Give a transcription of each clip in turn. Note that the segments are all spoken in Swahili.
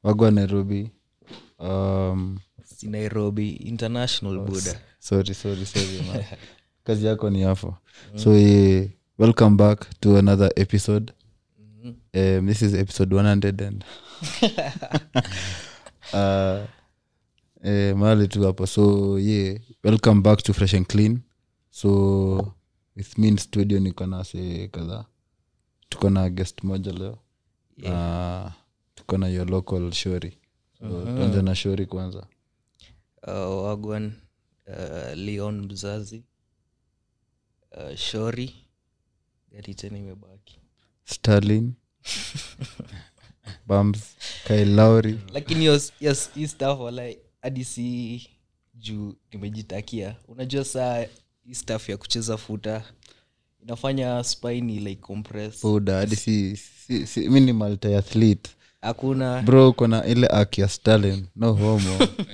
wagwa nairobi um, si nairobi international buda sorry sorry sorry man. kazi yako ni hapo so eh, welcome back to another episode um, this is episode 100 and uh, eh, mahali tu hapo so yeah welcome back to fresh and clean so with me in studio niko na se kadhaa tuko na guest moja leo yeah. tuko na your local shori so tuanze na shori kwanza uh, wagwan uh, leon mzazi uh, shori gari tena imebaki starlin bams kailauri lakini yes, yes, hii stuff wala hadi si juu nimejitakia unajua saa hii stuff ya kucheza futa inafanya spine like compress buda hadi si, si, si minimal athlete hakuna bro uko na ile ak ya stalin no homo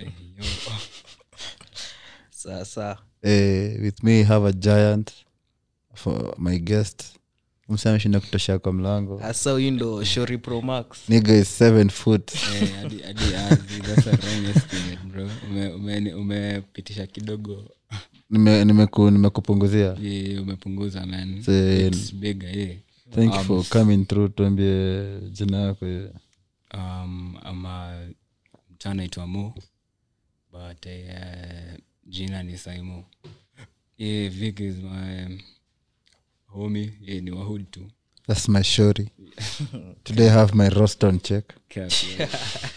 sasa eh, with me have a giant for my guest msa ameshinda kutosha kwa mlango hasa huyu ndo shori pro max niga is seven foot Eh, hadi- hadi ardhi, that's a wrong estimate, bro. Ume- ume- umepitisha kidogo Nime- nimeku- nimekupunguzia Eh, umepunguza man Say- It's bigger, yeah. thank you for coming through tuambie jina yako yeah. um, ama mtaa naitwa mo but uh, jina ni saimo yeah, Vic is my homie yeah, ni wahud tu that's my shori today I have my roston check Cap, yeah.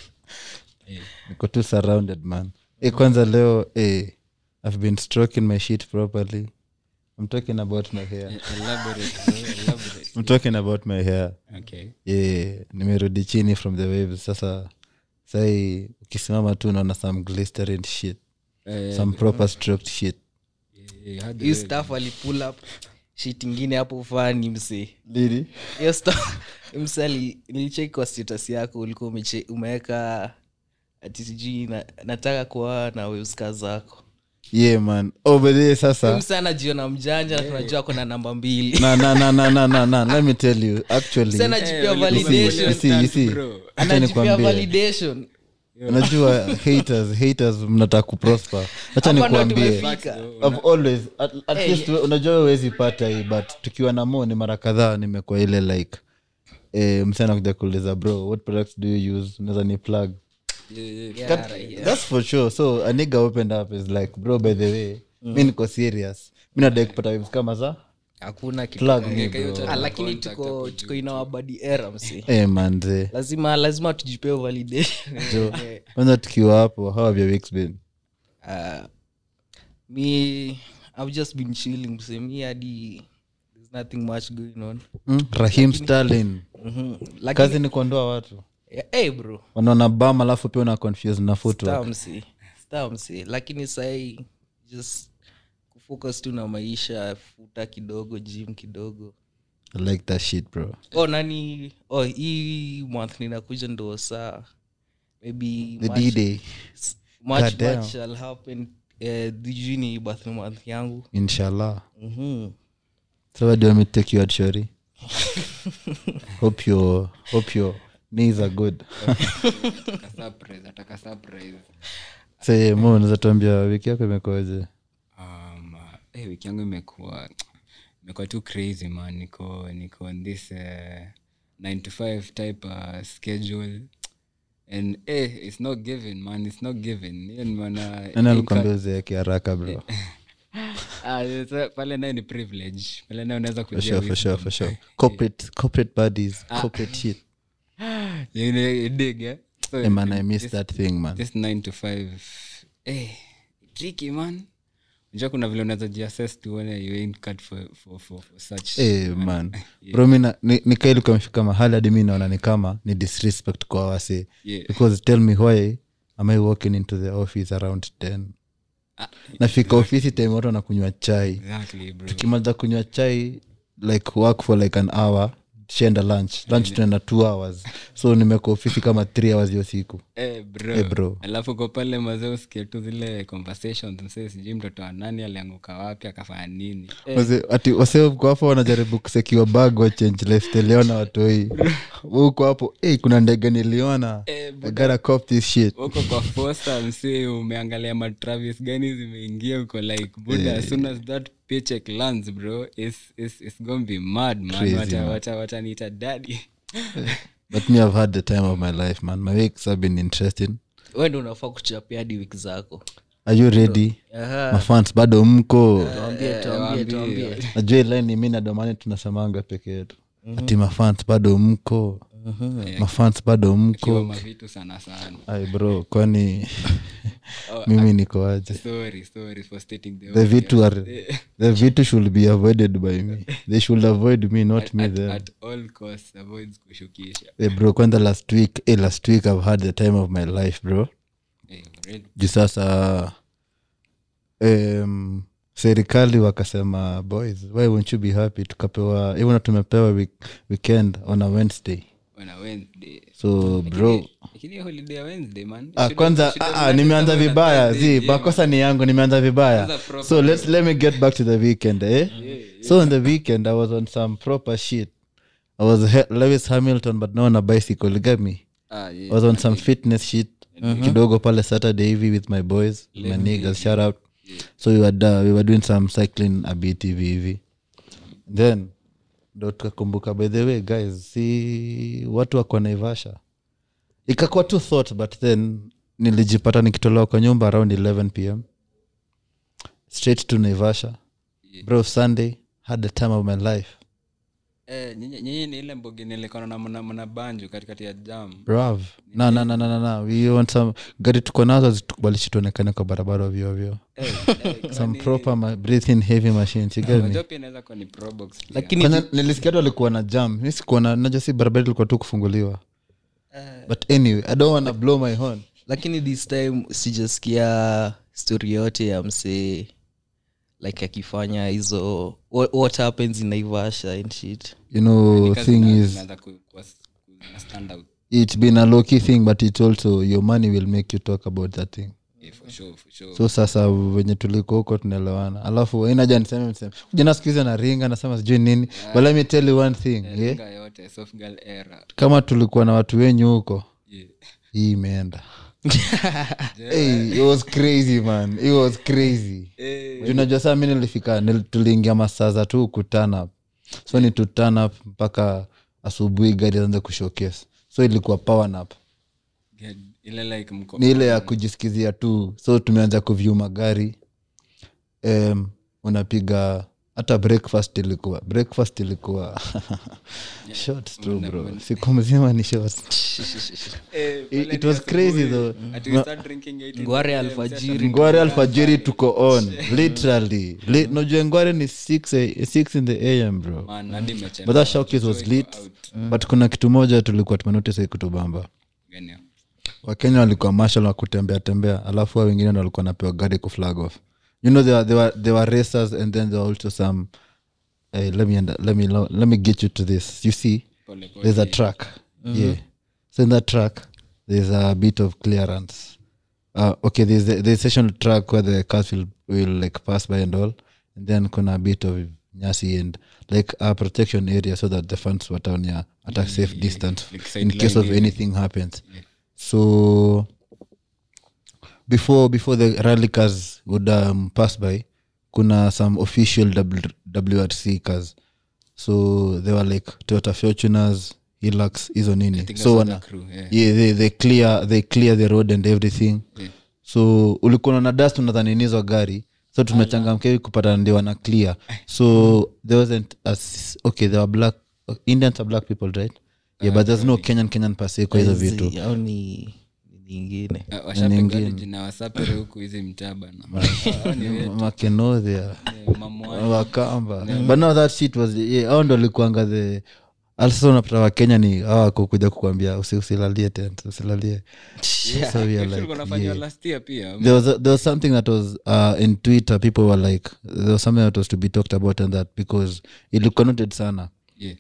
niko tu surrounded man e kwanza leo eh, i've been stroking my shit properly i'm talking about my hair Elaborate, bro, elaborate. i'm talking about my hair okay yeah, nimerudi chini from the waves sasa sai ukisimama tu unaona some glistering shit Eh, some proper stroked shit eh, hadi hii wewe- staff alipull up shit ingine hapo fani msee lili hiyo stuff msee ali- nilicheki kwa status yako ulikuwa umeche- umeweka ati sijui na, nataka kuwa na weuska zako yeah man oh but yeah, sasa msee anajiona mjanja na tunajua ako na namba mbili na na na na na na na let me tell you actually msee anajipia Eh, you see, you validation see, you see. bro. Acha anajipia nikwambie. validation unajua haters haters mnataka kuprosper hacha Hapa ndo nikuambie tumefika. I've always at, at Hey, least we- unajua huwezi pata hii but tukiwa na mo ni mara kadhaa nimekuwa ile like eh, msana kuja kuuliza bro what products do you use unaweza ni plug Yeah, right. that's for sure so a nigga opened up is like bro by the way mi niko serious mi nadai kupata vibes kama za hakuna kitu plug kama- me bro Ah, lakini tuko tuko inawabadi era msi eh manze lazima lazima tujipee validation jo kwanza tukiwa hapo how have your weeks been uh, me i've just been chilling mse me hadi there's nothing much going on mm? rahim stalin Mhm. lakini kazi ni kuondoa watu Eh, hey bro wanaona bam alafu pia una confuse na footwork stamsi stamsi lakini sahii just kufocus tu na maisha futa kidogo gym kidogo I like that shit bro oh nani oh hii month ninakuja ndo saa maybe the March- d-day March, God damn. March shall happen eh, juu ni birthday month yangu inshallah Mhm. so what do you want me to take you out shori hope your hope your knees are good Ataka surprise, ataka surprise. say mo unaweza tuambia wiki yako imekoaje um, uh, hey, wiki yangu imekuwa imekuwa tu crazy man niko niko on this uh, 9 to 5 type uh, schedule and eh, it's not given man it's not given Hiyo ni maana nani alikwambia uzeeke haraka bro Ah, it's- pale nayo ni privilege pale nayo unaweza for kujia sure for sure for sure corporate corporate buddies corporate shit You know, you dig, eh? So, hey man i miss that thing man this 9 to 5 eh, tricky man unajua kuna vile unaweza jiassess tuone you ain't cut for, for, for, for such hey man bro mi na- ni- nikaili kamefika mahali hadi mi naona ni kama ni disrespect kwa wase Yeah. because tell me why am i walking into the office around 10 nafika ofisi time watu wanakunywa chai exactly bro tukimaliza kunywa chai like work for like an hour tushaenda lunch lunch tunaenda two hours so nimeka ofisi kama three hours hiyo siku Eh, bro. Eh, bro. alafu ko pale mazee usikie tu zile conversations msee sijui mtoto wa nani alianguka wapi akafanya nini Wase- ati waseoko hapo wanajaribu kusekiwa bag wachange lesteleona watoi huko hapo hey, kuna ndege niliona Eh, I gotta cop this shit huko kwa fosa msee umeangalia matravis gani zimeingia uko like buda as soon as that paycheck lands bro it's, it's, it's gonna be mad man Crazy, wata, man. wata, wataniita daddy but me i've had the time of my life man my weeks have been interesting wende unafaa kuchapia hadi wiki zako are you ready Aha. mafans bado mko tuambie tuambie tuambie najua ilaini mi na domani tunasemanga peke yetu ati mafans bado mko mafans bado kiwa mko mavitu sana sana ai bro kwani mimi niko aje sorry sorry for stating the the obvious. vitu are the vitu should be avoided by me they should avoid me not me at, them at all costs avoids kushukisha hey bro kwanza last week hey, last week i've had the time of my life bro Eh, already. juu sasa um, serikali wakasema boys why won't you be happy tukapewa even tumepewa week, weekend on a wednesday on a wednesday so bro lakini hiyo holiday ya wednesday man Ah, Should- kwanza should have ah, ah, done nimeanza somewhere on vibaya Thursday, zi yeah, makosa ni yangu nimeanza vibaya Kwanza proper so let's, let me get back to the weekend eh? so on the weekend i was on some proper shit i was he- lewis hamilton but no on a bicycle you get me Ah, yeah. I was on some fitness shit kidogo pale saturday hivi with my boys my niggas shout out so we were, da, we were doing some cycling a bit hivi hivi then ndo tukakumbuka by the way guys si watu wako naivasha ikakuwa tu thought but then nilijipata nikitolewa kwa nyumba around 11 pm straight to naivasha bro sunday had the time of my life Eh, nyinyi nyinyi ni ile mbogi nilikona na mna, mna banju katikati ya jam brav na na na na na na we want some gari tuko nazo zitukubalishi tuonekane kwa barabara ovyo ovyo Eh, eh, some proper ma- breathing heavy machines you get me unajua pia inaweza kuwa ni probox pia. lakini Kwanza nilisikia tu walikuwa na jam mi sikuona naja si barabara ilikuwa tu kufunguliwa but anyway i don't wanna blow my horn lakini this time sijasikia story yote ya msee like akifanya hizo what, what happens in naivasha and shit you know Kazi thing zina- is zinaanza ku- kuwa- ku- stand out it's been a low key thing but it's also your money will make you talk about that thing Eh, for sure, for sure. so sasa venye tuliko huko tunaelewana alafu inaja niseme mseme jana siku hizi anaringa nasema sijui nini but let me tell you one thing yeah? Ringa yote soft girl era kama tulikuwa na watu wenyu huko Yeah. hii imeenda hey, it was crazy man it was crazy Eh, Juu unajua saa mi nilifika nil, tuliingia masaa za tu kuturn up so ni to turn up mpaka asubuhi gari anza kushowcase so ilikuwa power nap get- ile like mko ni ile ya kujisikizia tu so tumeanza kuvyu magari um, unapiga hata breakfast ilikuwa breakfast ilikuwa shots tu bro siku mzima ni shots Eh, It- pale it ni was crazy asubuhi. though. Ati we start drinking eight in Ngware the AM, alfajiri. sasa ngware alfajiri tuko on literally Li- najua ngware ni 6 a- 6 in the am bro Man, hadi imechelewa. but that showcase was Iko lit out. but kuna kitu moja tulikuwa tumenotice kutubamba Gani hiyo? wakenya walikuwa mashal wa kutembea tembea alafu wa wengine ndo walikuwa napewa gari ku flag off you know there were, there were, there were racers and then there were also some hey, let, me, under- let, me, let me get you to this you see Pole, pole. there's a track yeah so in that track there's a bit of clearance uh, okay there's a, there's a session track where the cars will, will like pass by and all and then kuna a bit of nyasi and like a protection area so that the fans were down here at a safe distance Like in case of sideline anything happens so before before the rally cars would um, pass by kuna some official w, wrc cars so they were like toyota fortuners hilux hizo nini think so that's wana the crew, yeah. yeah, they, they clear they clear the road and everything Yeah. so ulikuwa na dust unadhaninizwa gari so tumechangamkia hivi kupata ndio wana clear so there wasn't a, s- okay there were black indians are black people right yeah but there's no kenyan kenyan pase kwa hizo vitu au ni ni nyingine Ah, washapigwa jina wasapere huku hizi mtaa bana Hao ni wetu. makenodhia Eh, mamwani. wakamba but no that shit was yeah, au ndo likuanga the alsasa unapata wakenya ni awako kuja kukwambia usi, usilalie tent usilalie so we are Actually, like, kunafanywa yeah. last year pia there was, a, there was something that was uh, in twitter people were like there was something that was to be talked about and that because ilikuwa noted sana Yeah.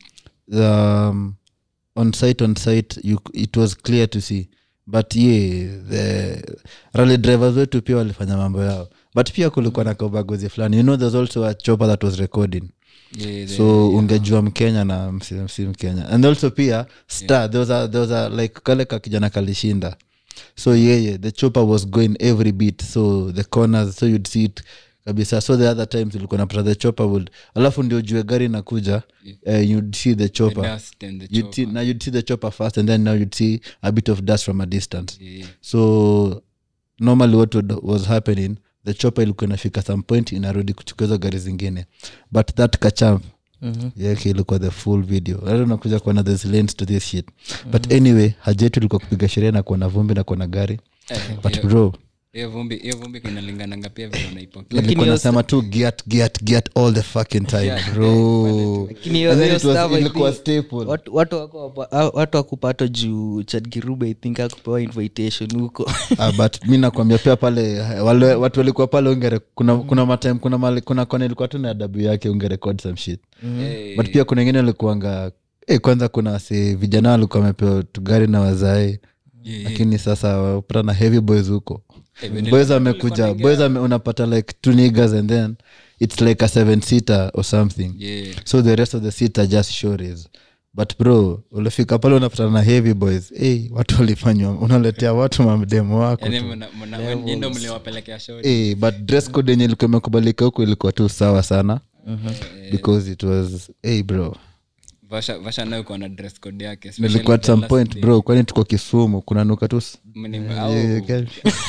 um, on site on site you, it was clear to see but ye the rally drivers wetu pia walifanya mambo yao but pia kulikuwa na kaubaguzi fulani you know there's also a chopper that was recording Yeah, the- so ungejua mkenya na msi, msi mkenya and also pia star there was a, there was a like kale ka kijana kalishinda so yeye the chopper was going every bit so the corners so you'd see it kabisa so the other times ulikuwa napata the chopper would alafu ndio jue gari nakuja uh, you'd see the the chopper dust and the you'd see, chopper. now you'd see the chopper first and then now you'd see a bit of dust from a distance Yeah. so normally what would, was happening the chopper ilikuwa inafika some point inarudi kuchukua hizo gari zingine but that kachamp Mhm. yake ilikuwa the full video Leo unakuja kuona there's lanes to this shit but anyway haja yetu ilikuwa kupiga sherehe na kuona vumbi na kuona gari Eh, but hiyo- bro hiyo vumbi hiyo vumbi inalingananga pia vile unaipokea Lakini nilikuwa hiyo nasema tu get get get all the fucking time Yeah, bro Lakini hiyo- And then hiyo it was- stuff, I ilikuwa think, staple watu- watu wako hapa- ah, watu wakupata juu chadgirube i think akupewa invitation huko ah, but mi nakwambia pia pale wale watu walikuwa pale ungere kuna kuna matime kuna mali, kuna kona ilikuwa tu na adabu yake ungerekod some shit Eh, but pia kuna wengine walikuanga eh, kwanza kuna si vijana walikuwa wamepewa tugari na wazae yeah, yeah. lakini sasa wapata na heavy boys huko Eh, vile boys walikuwa amekuja wanaingia- boys ame, unapata like two niggas and then it's like a seven seater or something Yeah. so the rest of the seat are just shores but bro ulifika pale unapatana na heavy boys hey, watu walifanywa unaletea watu mamdemo wako Yaani tu. mna- mna- nyinyi ndo mliwapelekea shori hey, but dress code yenye ilikuwa imekubalika huku ilikuwa tu sawa sana because it was hey bro vasha vasha nayo kuwa na dress code yake especially nilikuwa at the some last point day. bro kwani tuko kisumu kunanuka tu s- Mni- Yeah, au- yeah, yeah.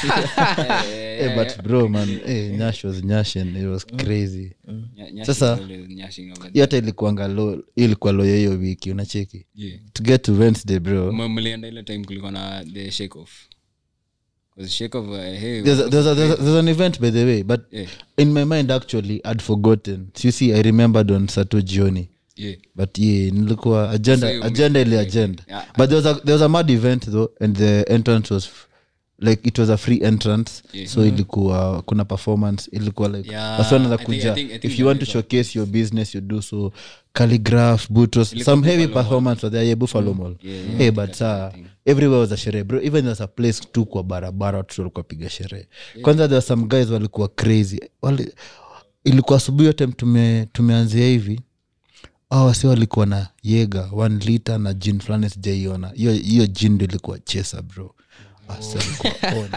Eh, hey, but bro man hey, nyash was nyashin it was crazy nya- nyashi Sasa- is always nyashing over hiyo hata ilikuanga lo hiyo ilikuwa loyo hiyo wiki unacheki there. Yeah. to get to wednesday bro M- mlienda ile time kulikuwa na the shake off 'Cause shake off uh, hey, there's, a, there's, a, there's, a, there's an event by the way but yeah, in my mind actually i'd forgotten you see i remembered on sato jioni yeah. but yeah nilikuwa So agenda you agenda ile agenda Yeah, but there was, a, there was a mad event though and the entrance was f- like it was a free entrance Yeah. so ilikuwa kuna performance ilikuwa like Yeah, wasi wanaweza I think- I kuja think- I think if you want to that is showcase your business you do so calligraph butros Ilikuwa some heavy Buffalo Mall. performance were there yeah, buffalo mall Yeah, yeah, hey I but think saa I think. everywhere was a sherehe bro even there was a place tu kwa barabara watu walikuwa piga sherehe kwanza there were some guys walikuwa crazy Wali, ilikuwa asubuhi yote tume, tumeanzia hivi au wasi walikuwa na yega one liter na jin fulani sijaiona hiyo hiyo jin ndo ilikuwa chesa bro Wasi walikuwa on.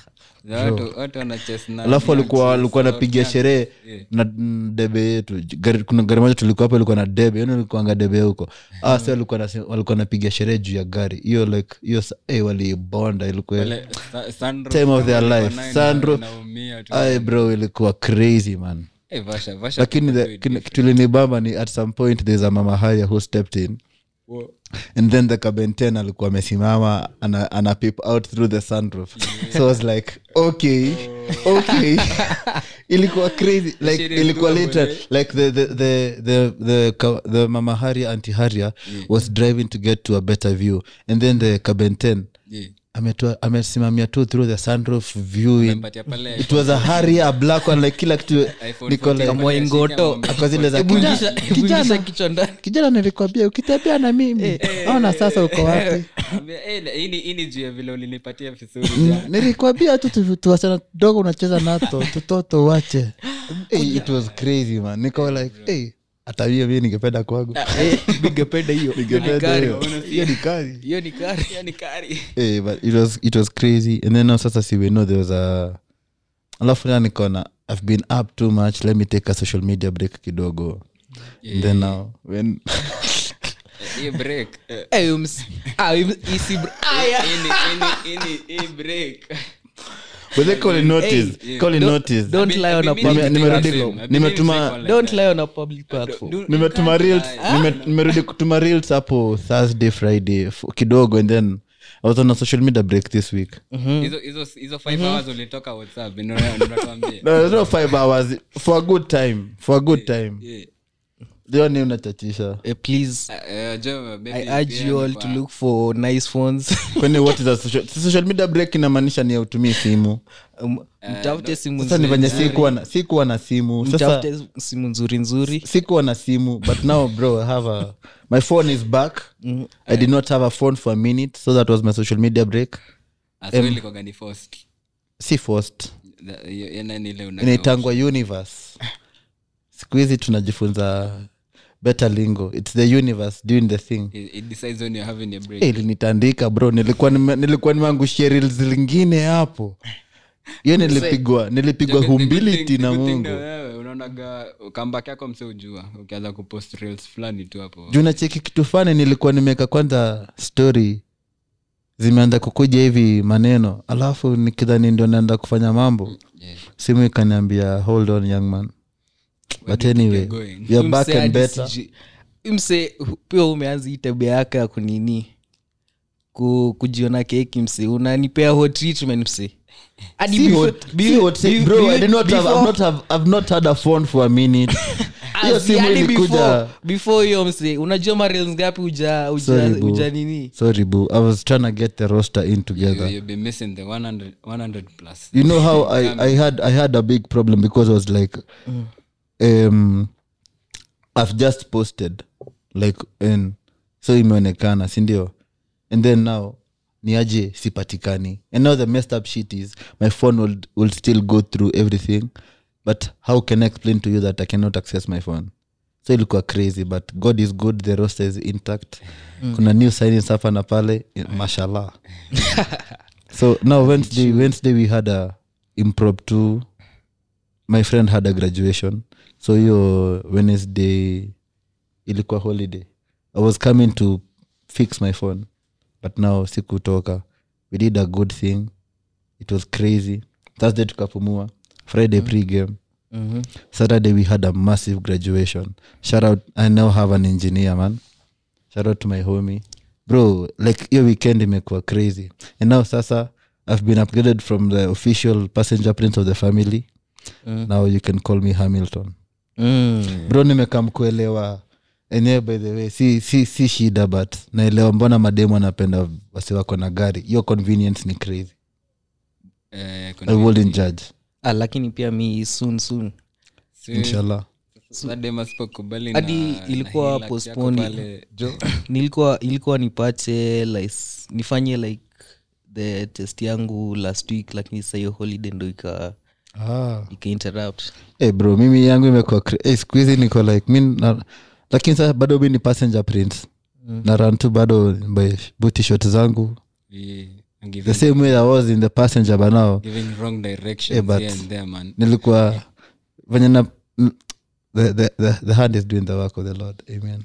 watu watu wana chase na alafu walikuwa na- walikuwa so- napiga sherehe Yeah. na mm, debe yetu gari, kuna gari moja tulikuwa hapo ilikuwa na debe yani ilikuanga debe huko ah si walikuwa nase- walikuwa napiga sherehe juu ya gari hiyo like hiyo sa- eh, walibonda ilikuwa Wale sa- sunroof Time of kama their ilikuwa life. nayo Sunroof. ina- inaumia tu. ay bro ilikuwa crazy man Eh, Vasha- Vasha lakini people the- do it kile- different. kitu ilinibamba ni at some point there's a mama haya who stepped in Wo- and then the kabenten alikuwa amesimama ana, ana peep out through the sunroof so I was like okay okay ilikuwa crazy like Shit is ilikuwa good, later man. like the the the the the, ka- the mama haria anti haria was driving to get to a better view and then the kabenten yeah. ametua amesimamia tu through the sunroof viewing Amempatia pale it was a haria a black one like kila kitu iPhone niko 14 like pale Mwaingoto. ashike amwambie, kwa zile za Hebu kijana- ingisha- hebu kijana ingisha kichwa ndani kijana nilikwambia ukitembea na mimi ona sasa uko wapi ambia, "Eh, hii ni- hii ni juu ya vile ulinipatia vizuri jana." nilikwambia tu tu- tuwasichana dogo unacheza nato tutoto wache hey, it was crazy man niko like hey, hata hiyo mi ningependa kwangu bigependa hiyo ningependa kari. hiyo hiyo ni kari hiyo ni kari Hiyo ni kari. hey, but it was, it was crazy and then now sasa si we know there was a alafu na nikona i've been up too much let me take a social media break kidogo and then now when Eh, hii break eh, Eh, ums- ah, ums- isi br- ah, yeah. hii ni- hii ni- hii ni- hii break but they call it notice Hey, call it don't- notice don't lie on a I've been public meaning to platform. say the same. I've been Nimetuma- meaning to say one like don't that. lie on a public platform Do- nimetuma you reels can't lie. nime- nimerudi kutuma reels hapo thursday friday f- kidogo and then i was on a social media break this week Hizo- hizo- hizo five hours ulitoka whatsapp ndio- ndio natuambia. no, there's no five hours for a good time for a good time Yeah. leo ni unachachisha eh, please Uh, uh, Joe, maybe i urge pia you all ni to kwa- look for nice phones kwani what is a social, si social media break inamaanisha ni autumii simu Um, mtafute simu sasa ni nzuri venye sikuwa na sikuwa na simu sasa mtafute simu nzuri nzuri sikuwa na simu but now bro i have a my phone is back i did not have a phone for a minute so that was my social media break Ah, so ilikuwaga ni forced. si forced The- hiyo- hiyo nani ile una- inaitangwa universe siku hizi tunajifunza better lingo its the universe doing the thing It- it decides when you're having a break. Eh, ilinitandika bro nilikuwa nime- nilikuwa nimeangushia reels zingine hapo hiyo nilipigwa nilipigwa The good- the good humility thing- na the good thing mungu na wewe unaonaga comeback yako mse ujua ukianza kupost reels fulani tu hapo juu nacheki kitu fani nilikuwa nimeweka kwanza story zimeanza kukuja hivi maneno alafu nikidhani ndio naenda kufanya mambo Yeah. simu ikaniambia hold on young man but anyway going. we are back Mse and hadi better sijui- mse pia umeanza hii tabia yake ya kunini ku, kujiona keki mse unanipea hot treatment mse Hadi See before- what- be- see what- be- bro, be- I did not have- I've before- not have- I've not had a phone for a minute hiyo Asi, simu hadi ilikuja before- before hiyo mse unajua marels ngapi uja, uja, Sorry, boo. uja nini sorry boo i was trying to get the roster in You, together you'll be missing the 100, 100 plus you know how I, I had i had a big problem because i was like um i've just posted like and so imeonekana sindio and then now niaje sipatikani and now the messed up shit is my phone will, will still go through everything but how can i explain to you that i cannot access my phone so ilikuwa crazy but god is good the roster is intact kuna new signings hapa na pale mashallah so now wednesday wednesday we had a impromptu my friend had a graduation so hiyo wednesday ilikuwa holiday i was coming to fix my phone but now sikutoka we did a good thing it was crazy thursday tukapumua friday pre-game Mhm. saturday we had a massive graduation shout out i now have an engineer man shout out to my homie bro like hiyo weekend imekuwa crazy and now sasa i've been upgraded from the official passenger prince of the family Mm. now you can call me hamilton Mm. bro nimekam kuelewa enyewe by the way si, si, si shida but naelewa mbona mademu anapenda wasi wako na gari hiyo convenience ni crazy Eh, i wouldn't judge Ah, lakini pia mi soon soon so- inshallah so dem asipokubali hadi na- na ilikuwa hii luck yako postponed. pale, nilikuwa ilikuwa nipate like nifanye like the test yangu last week lakini sa hiyo holiday ndo ika ah. ika interrupt hey bro mimi yangu imekuwa cra- hey, siku hizi niko like mi na, lakini sasa bado mi ni passenger prince mm. na run tu bado by booty shot zangu we- I'm the giving, same way i was in the passenger but now giving wrong directions Eh, but- here and there man nilikuwa venye na n- the, the, the, the hand is doing the work of the lord amen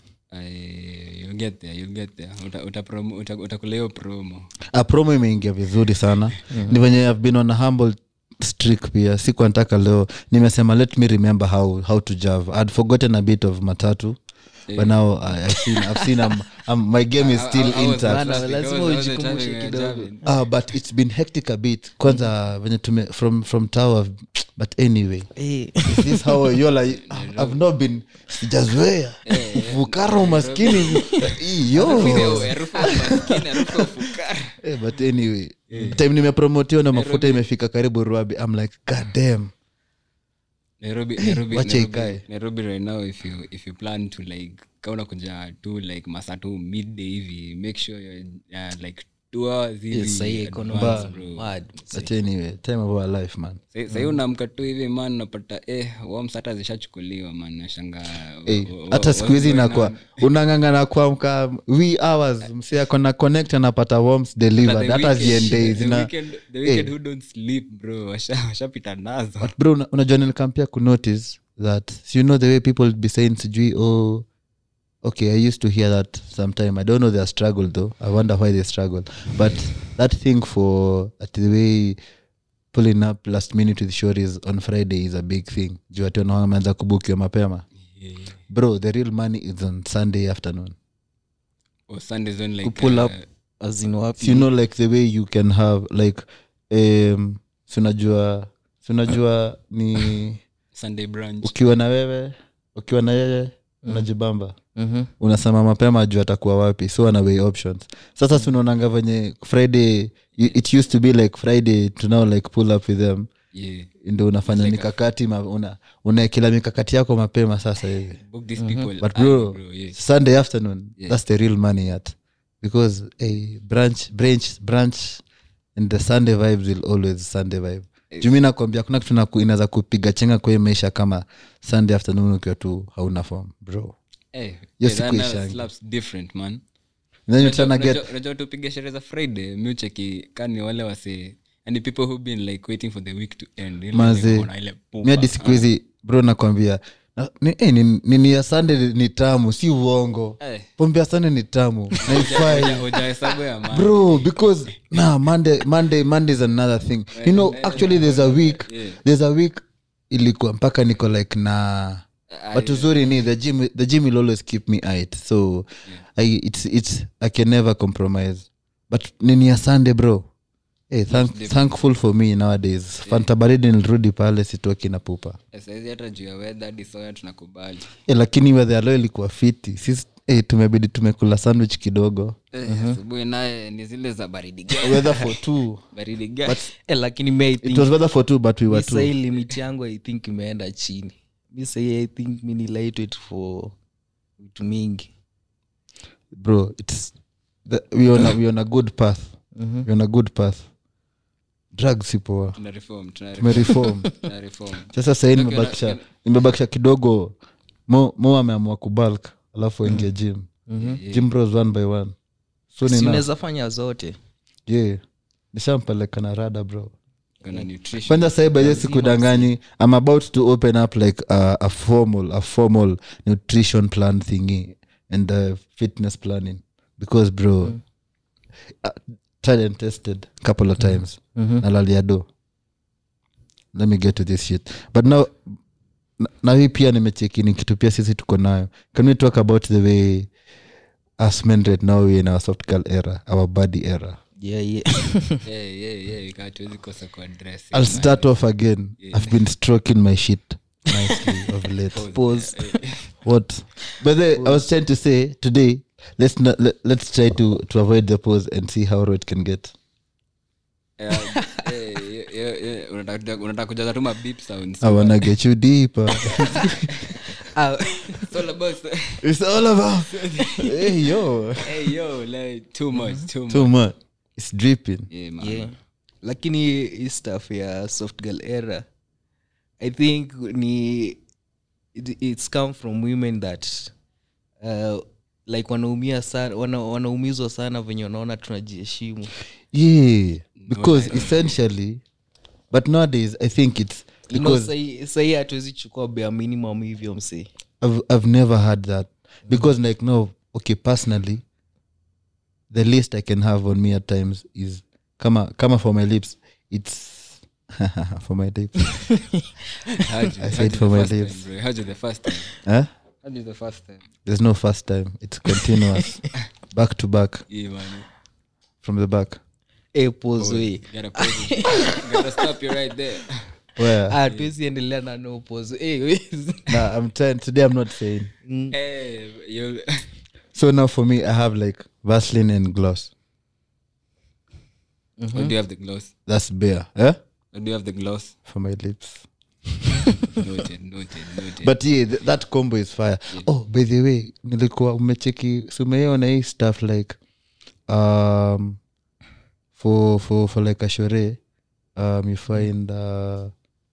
I- you'll get there you'll get there Uta- uta promo- uta- utakula hiyo promo a promo imeingia vizuri sana ni venye i've been on a humble streak pia siku nataka leo nimesema let me remember how, how to jave i'd forgotten a bit of matatu but now I, I've seen, I've seen um, um, my game is still I- I was intact Bana, trusting, lazima I was- I was ujikumbushe driving, uh, kidogo. driving. Ah, but it's been hectic a bit kwanza venye tume from from tower but anyway hey. is this how you're like i've not been sijazoea fukara umaskini iyo Harufu ya umaskini, harufu ya ufukara. Eh, but anyway time nimepromotiwa na mafuta imefika karibu ruabi i'm like god damn Nairobi, Nairobi, Wacha Nairobi, ikae. Nairobi right now if you if you plan to like kauna kuja tu like masaa tu midday hivi make sure you're uh, like two hours hivi Yes, sahi economy advance, is bro. mad, mse. but anyway time of our life man Sahi- sahi unaamka tu hivi man unapata eh worms hata zishachukuliwa man nashanga Eh, hata siku hizi inakuwa unang'ang'ana kuamka we hours msi ako na connect anapata worms delivered hata ziendei zina the who don't sleep bro washa- washapita nazo but bro una- unajua nilikampia kunotice that so you know the way people would be saying sijui oh okay i used to hear that sometime i don't know their struggle though i wonder why they struggle but that thing for at the way pulling up last minute with shories on friday is a big thing juu ati wanaona wameanza kubukiwa mapema bro the real money is on sunday afternoon or Sundays when like Kupull uh, up. azin wapi so you know like the way you can have like um sunajua sunajua ni Sunday brunch ukiwa na wewe ukiwa na yeye unajibamba Mhm. unasema mapema juu atakuwa wapi so ana way options sasa si unaonanga venye friday you- it used to be like friday to now like pull up with them yeah ndo unafanya mikakati ma, una, unaekela mikakati yako mapema sasa hivi book these people but early, bro, bro yeah sunday afternoon that's the real money yet because a branch branch branch and the sunday vibes will always sunday vibe jumi nakwambia kuna kitu naku- inaweza kupiga chenga kwa hii maisha kama sunday afternoon ukiwa tu hauna form bro Eh, Hiyo eh, that siku now ishangi. slaps different man then you Unajua- tryna get unajua- unajua tupiga sherehe za friday miucheki kani wale wase and people who been like waiting for the week to end Ile Maze. niko na ile pupa. mi hadi siku hizi bro nakwambia na- ni- eh, ni- nini ya sunday ni tamu si uongo Eh. pombe ya sunday ni tamu naifai Hoja- hoja hesabu ya man. bro because nah monday monday monday is another thing you know actually there's a week there's a week ilikuwa mpaka niko like na but uzuri ni the gym the gym will always keep me out so I, it's it's i can never compromise but nini ya sunday bro Hey, thank, thankful for me nowadays fanta baridi nilirudi pale sitoki na pupa Eh, saizi hata juu ya weather hadi soya tunakubali Eh, lakini wedhe alo ilikuwa fiti sisi hey, tumebidi tumekula sandwich kidogo Eh, asubuhi naye ni zile za baridi gani weather for two baridi gani Eh, lakini mi I it think- was weather for two but we were mi two sahii limit yangu i think imeenda chini mi sahii i think mi ni lightweight for vitu mingi bro it's the, we on a, we on a good path we on a good path drugs si poa tuna reform tuna reform, tumereform tuna reform sasa sahii Look, nimebakisha look, nimebakisha kidogo mo, mo ameamua kubulk alafu aingia gym gym bros one by one so si nina unaweza fanya zote yeah nishampeleka na rada bro kuna nutrition kwanza sahii baje sikudanganyi i'm about to open up like a, a formal a formal nutrition plan thingy and uh, fitness planning because bro uh, tried and tested couple of times nalalia do let me get to this shit but now na- na hii pia nimecheki ni kitu pia sisi tuko nayo can we talk about the way us men right now we in our soft girl era our body era yeah, yeah. yeah yeah yeah ika hatuwezi kosa kwa dress i'll start off again i've been stroking my shit nicely of late Pause. what but the, i was trying to say today let's not let, let's try to to avoid the pose and see how raw it can get Yeah, yeah, yeah, yeah, yeah. Unataka- unataka kujaza tu ma beep sounds i wanna get you deeper Ah, It's all about it's all about hey yo hey yo like too much too much too much it's dripping yeah man yeah. lakini hii stuff ya soft girl era i think ni it, it's come from women that uh, like wanaumia sana wana, wanaumizwa sana venye wanaona tunajiheshimu yeah because essentially but nowadays i think it's You know, because sahi- sahi hatuwezi chukua bare minimum hivyo msee I've, I've never had that because like no okay personally the least i can have on me at times is kama kama for my lips it's for my lips How'd you- I how'd said you for the my first lips. time, bro? How'd you the first time huh? How'd you the first time there's no first time it's continuous back to back yeah man from the back Eh, pause we. gotta pause it. gotta stop you right there where Ah, hatuwezi endelea na no pause. Eh, we. nah, i'm trying today i'm not saying hey you so now for me i have like vaseline and gloss Or do you have the gloss that's bare eh? Or do you have the gloss for my lips noted noted noted but yeah th- that combo is fire oh by the way nilikuwa umecheki sumeiona hii stuff like um for for for like a shore um you find uh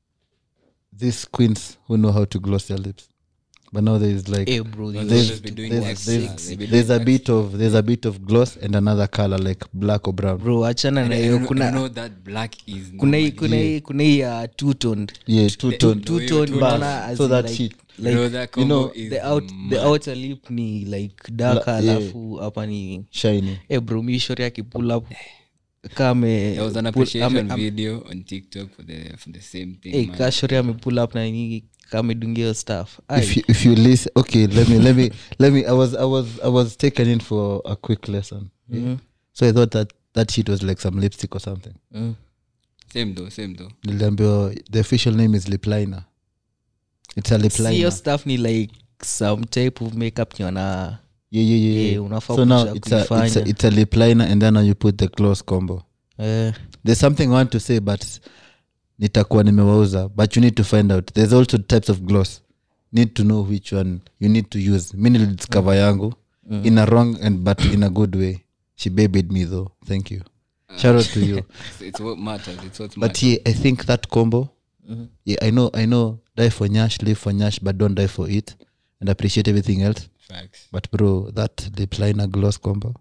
these queens who know how to gloss their lips but now there is like Eh, bro, Well, this- they'll there's, just be doing there's, wax. there's, Yeah, they'll be there's doing a bit of there's a bit of gloss and another color like black or brown bro achana na I hiyo know- I kuna know that black is kuna hii normally- kuna hii kuna hii ya two toned yeah two tone two- two tone two unaona as so in that like- shit like Bro, that you know, combo is the out the mad. outer lip ni like dark La- yeah. alafu hapa ni shiny eh bro mi shori akipull up kame There was an pull- appreciation ame- am- video on TikTok for the for the same thing. eh man. ka shori amepull up na nini kamedungia hiyo stuff if you, if you listen okay let me let me let me i was i was i was taken in for a quick lesson yeah? so i thought that that shit was like some lipstick or something mm. Same though, same though. niliambiwa the official name is lip liner it's a lip Si hiyo liner stuff ni like some type of makeup niona yeah, yeah, yeah, Yeah, yeah. unafaa so now kuja it's a, it's, a, kuifanya. it's a lip liner and then now you put the gloss combo eh, there's something i want to say but nitakuwa nimewauza but you need to find out there's also types of gloss need to know which one you need to use mi nilidiscover yangu in a wrong and but in a good way she babied me though thank you shout out to you It's, it's what matters. It's what but matters. yeah i think that combo yeah i know i know die for nyash live for nyash but don't die for it and appreciate everything else Facts. but bro that lip liner gloss combo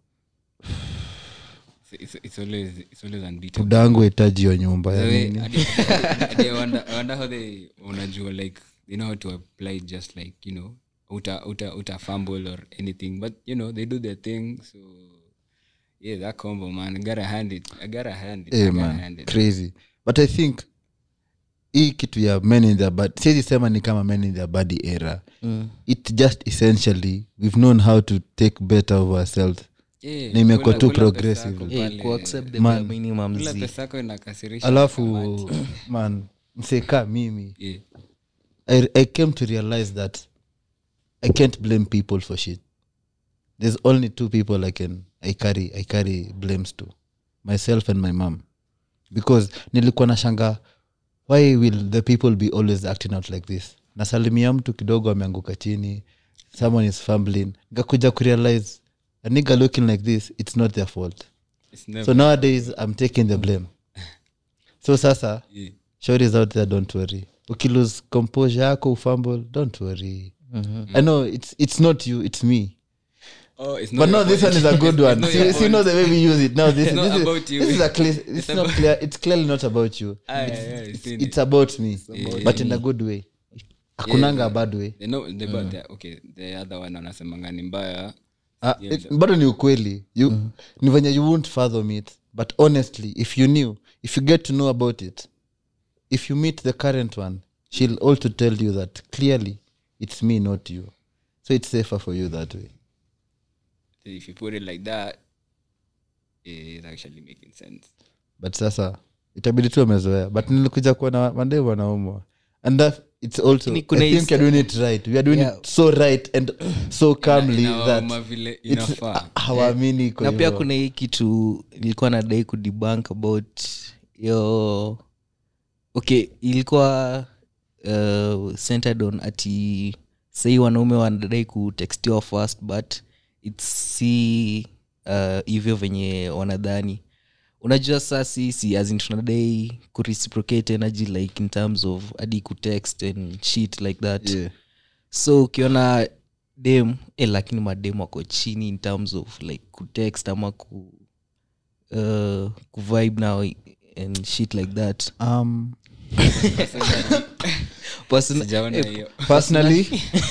It's, it's, it's always it's always unbeatable. budangu hitaji hiyo nyumba ya The way- nini hadi- hadi- hadi I wonder- I wonder how they unajua like they know how to apply it just like you know uta uta uta fumble or anything but you know they do their thing so yeah that combo man I gotta hand it I gotta hand it I Eh, gotta man, hand it crazy but i think hii kitu ya men in their body siwezi sema ni kama men in their body era mm. it just essentially we've known how to take better of ourselves Yeah, na imekuwa kula- tu kula progressive. pesa yako Eh, pale. kuaccept the Man. bare minimum Kula zi. pesa yako inakasirisha alafu kamati. man mseka mimi Yeah. I, i came to realize that i can't blame people for shit there's only two people i can i carry i carry blames to myself and my mom because nilikuwa na shanga why will the people be always acting out like this nasalimia mtu kidogo ameanguka chini someone is fumbling ngakuja kurealize a nigga looking like this it's not their fault It's never- so nowadays i'm taking the blame so sasa yeah. shories out there don't worry ukilose composure yako ufumble don't worry i know it's, it's not you it's me Oh, it's but not no your this fault. one is a good It's one not see, your see know fault. the way we use it now this, It's not this, is, about you. this is a clear it's, It's not about- clear it's clearly not about you Ah, it's, yeah, yeah, it's, seen it's it. about me Yeah, but in a good way akunanga a bad way They know- they but the- okay the other one anasemanga ni mbaya Ah, it- bado ni ukweli you, ni venye you won't fathom it but honestly if you knew if you get to know about it if you meet the current one she'll also tell you that clearly it's me not you so it's safer for you that way if you put it like that it's actually making sense but sasa itabidi tu amezoea but nilikuja kuwa na mandeu wanaumwa and that it's also Lakini i kuna think hii you're doing it right we are doing Yeah. it so right and so calmly Inawauma that vile it's inafaa hawaamini iko na pia hivyo. kuna hii kitu nilikuwa nadai kudebank about yo okay ilikuwa uh, centered on ati sahii wanaume wanadai kutextiwa first but its si uh, hivyo venye wanadhani unajua saa sisi azin tunadai kureciprocate energy like in terms of hadi kutext and shit like that Yeah. so ukiona dem eh, lakini madem wako chini in terms of like kutext ama ku uh, kuvibe now and shit like that um, Person- sijaona eh, hiyo personally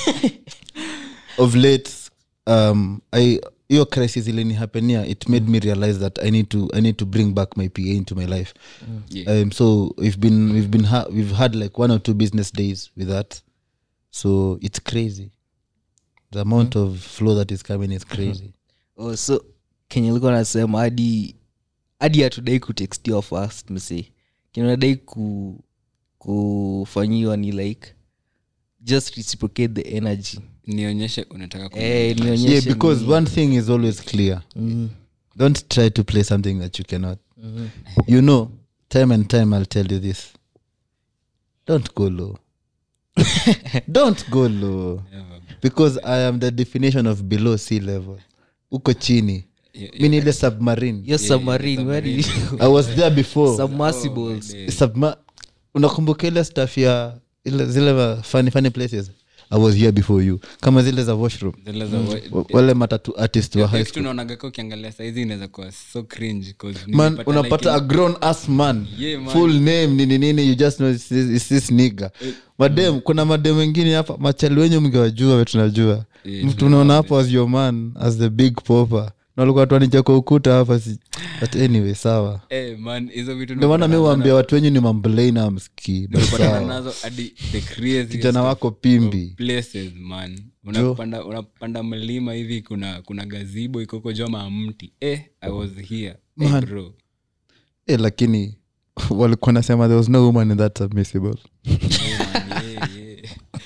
of late um i hiyo crisis ilinihapenia it made me realize that i need to i need to bring back my pa into my life Yeah. um, so we've been we've been ha- we've had like one or two business days with that so it's crazy the amount of flow that is coming is crazy oh, so kenye likuwa nasema hadi hadi hatudai kutextiwa first mse kenadai ku kufanyiwa ni like just reciprocate the energy nionyeshe unataka ku- eh, nionyeshe yeah because ni- one thing is always clear Mhm, don't try to play something that you cannot mhm. you know time and time i'll tell you this don't go low don't go low Never. because i am the definition of below sea level uko chini Yeah, mi ni ile submarine Your submarine where did you i was there before submersibles Subma- unakumbuka ile staff ya ile zile ma- funny, funny places i was here before you kama zile za washroom Zile za wa- Wa- wale matatu artist wa high Next school unaonagaka ukiangalia saizi inaweza kuwa so cringe 'cause man nimepata unapata a like grown ass man Yeah, man. full name nini nini you just know it's this, it's this nigga madem kuna madem wengine hapa machali wenye mngewajua we tunajua Yeah, mtu unaona hapo as your man as the big popper nalikuwa tuanija kwa ukuta hapa si but anyway sawa Eh, man, hizo vitu ndio maana mi nimepatana waambia watu wenyu ni mamblana mski nimepatana nazo hadi the craziest kijana wako pimbi places man unapanda unapanda mlima hivi kuna kuna gazibo ikoko joma mti eh i was here hey, Man. bro eh, lakini walikuwa nasema there was no woman in that submissible Yeah, man, yeah, yeah.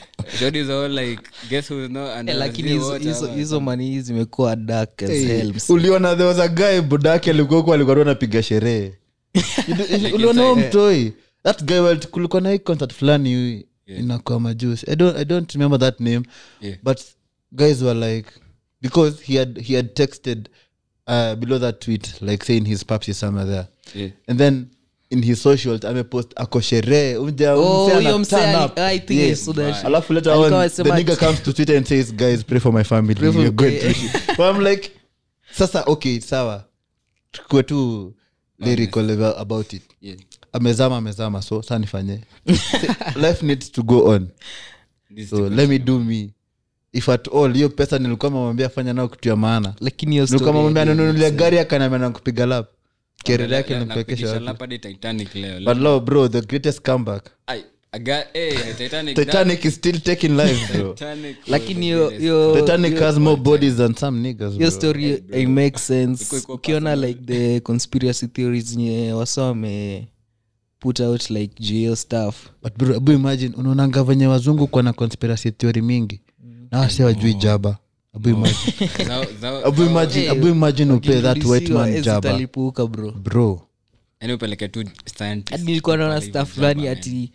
Jody is all like guess who's not Eh, under lakini the hizo- water hizo- ama hizo mani zimekuwa dark as Hey, hell, msee. uliona there was a guy budake alikuwa huko alikuwa tu anapiga sherehe You do- you- uliona huo mtoi that guy well, kulikuwa na hii concert fulani hivi inakuwa majusi I don't, i don't remember that name Yeah. but guys were like because he had he had texted uh, below that tweet like saying his paps is somewhere there Yeah. and then in his socials amepost ako sherehe Umja- Oh, umse ana huyo msee turn ali- up. I think I Yes. saw that shit. alafu later Alikuwa on the amesema nigga ati- comes to twitter and says guys pray for my family Pray for- You're going eh, through shit." But I'm like sasa okay sawa tukue tu lyrical about- about it Yeah. amezama amezama so sa nifanye life needs to go on This so let me do me if at all hiyo pesa nilikuwa mamwambia fanya nao kitu ya maana lakini hiyo nilikuwa story mamwambia ya- nanunulia gari akaniambia na kupiga lap kerere Na- yake na- nimpekesha napigisha wapi. lap hadi Titanic leo. but lo bro the greatest comeback Ai, I got- eh, Titanic, titanic is still taking lives bro Titanic was lakini the hiyo greatest. hiyo titanic has more bodies than some niggas hiyo bro. story it makes sense Iko- iko ukiona like the conspiracy theories nye wasa wame put out like juu hiyo stuff but bro abu imagine unaonanga venye wazungu kwa na conspiracy theory mingi na wase wajui jaba abu imagine Zao- zao- abu zao- imagine Eh, abu imagine upe that white Wakirudishiwa, man eh, jaba zitalipuka bro bro Yaani upeleke tu scientist hadi nilikuwa naona pale staff hivi fulani jaba, man. ati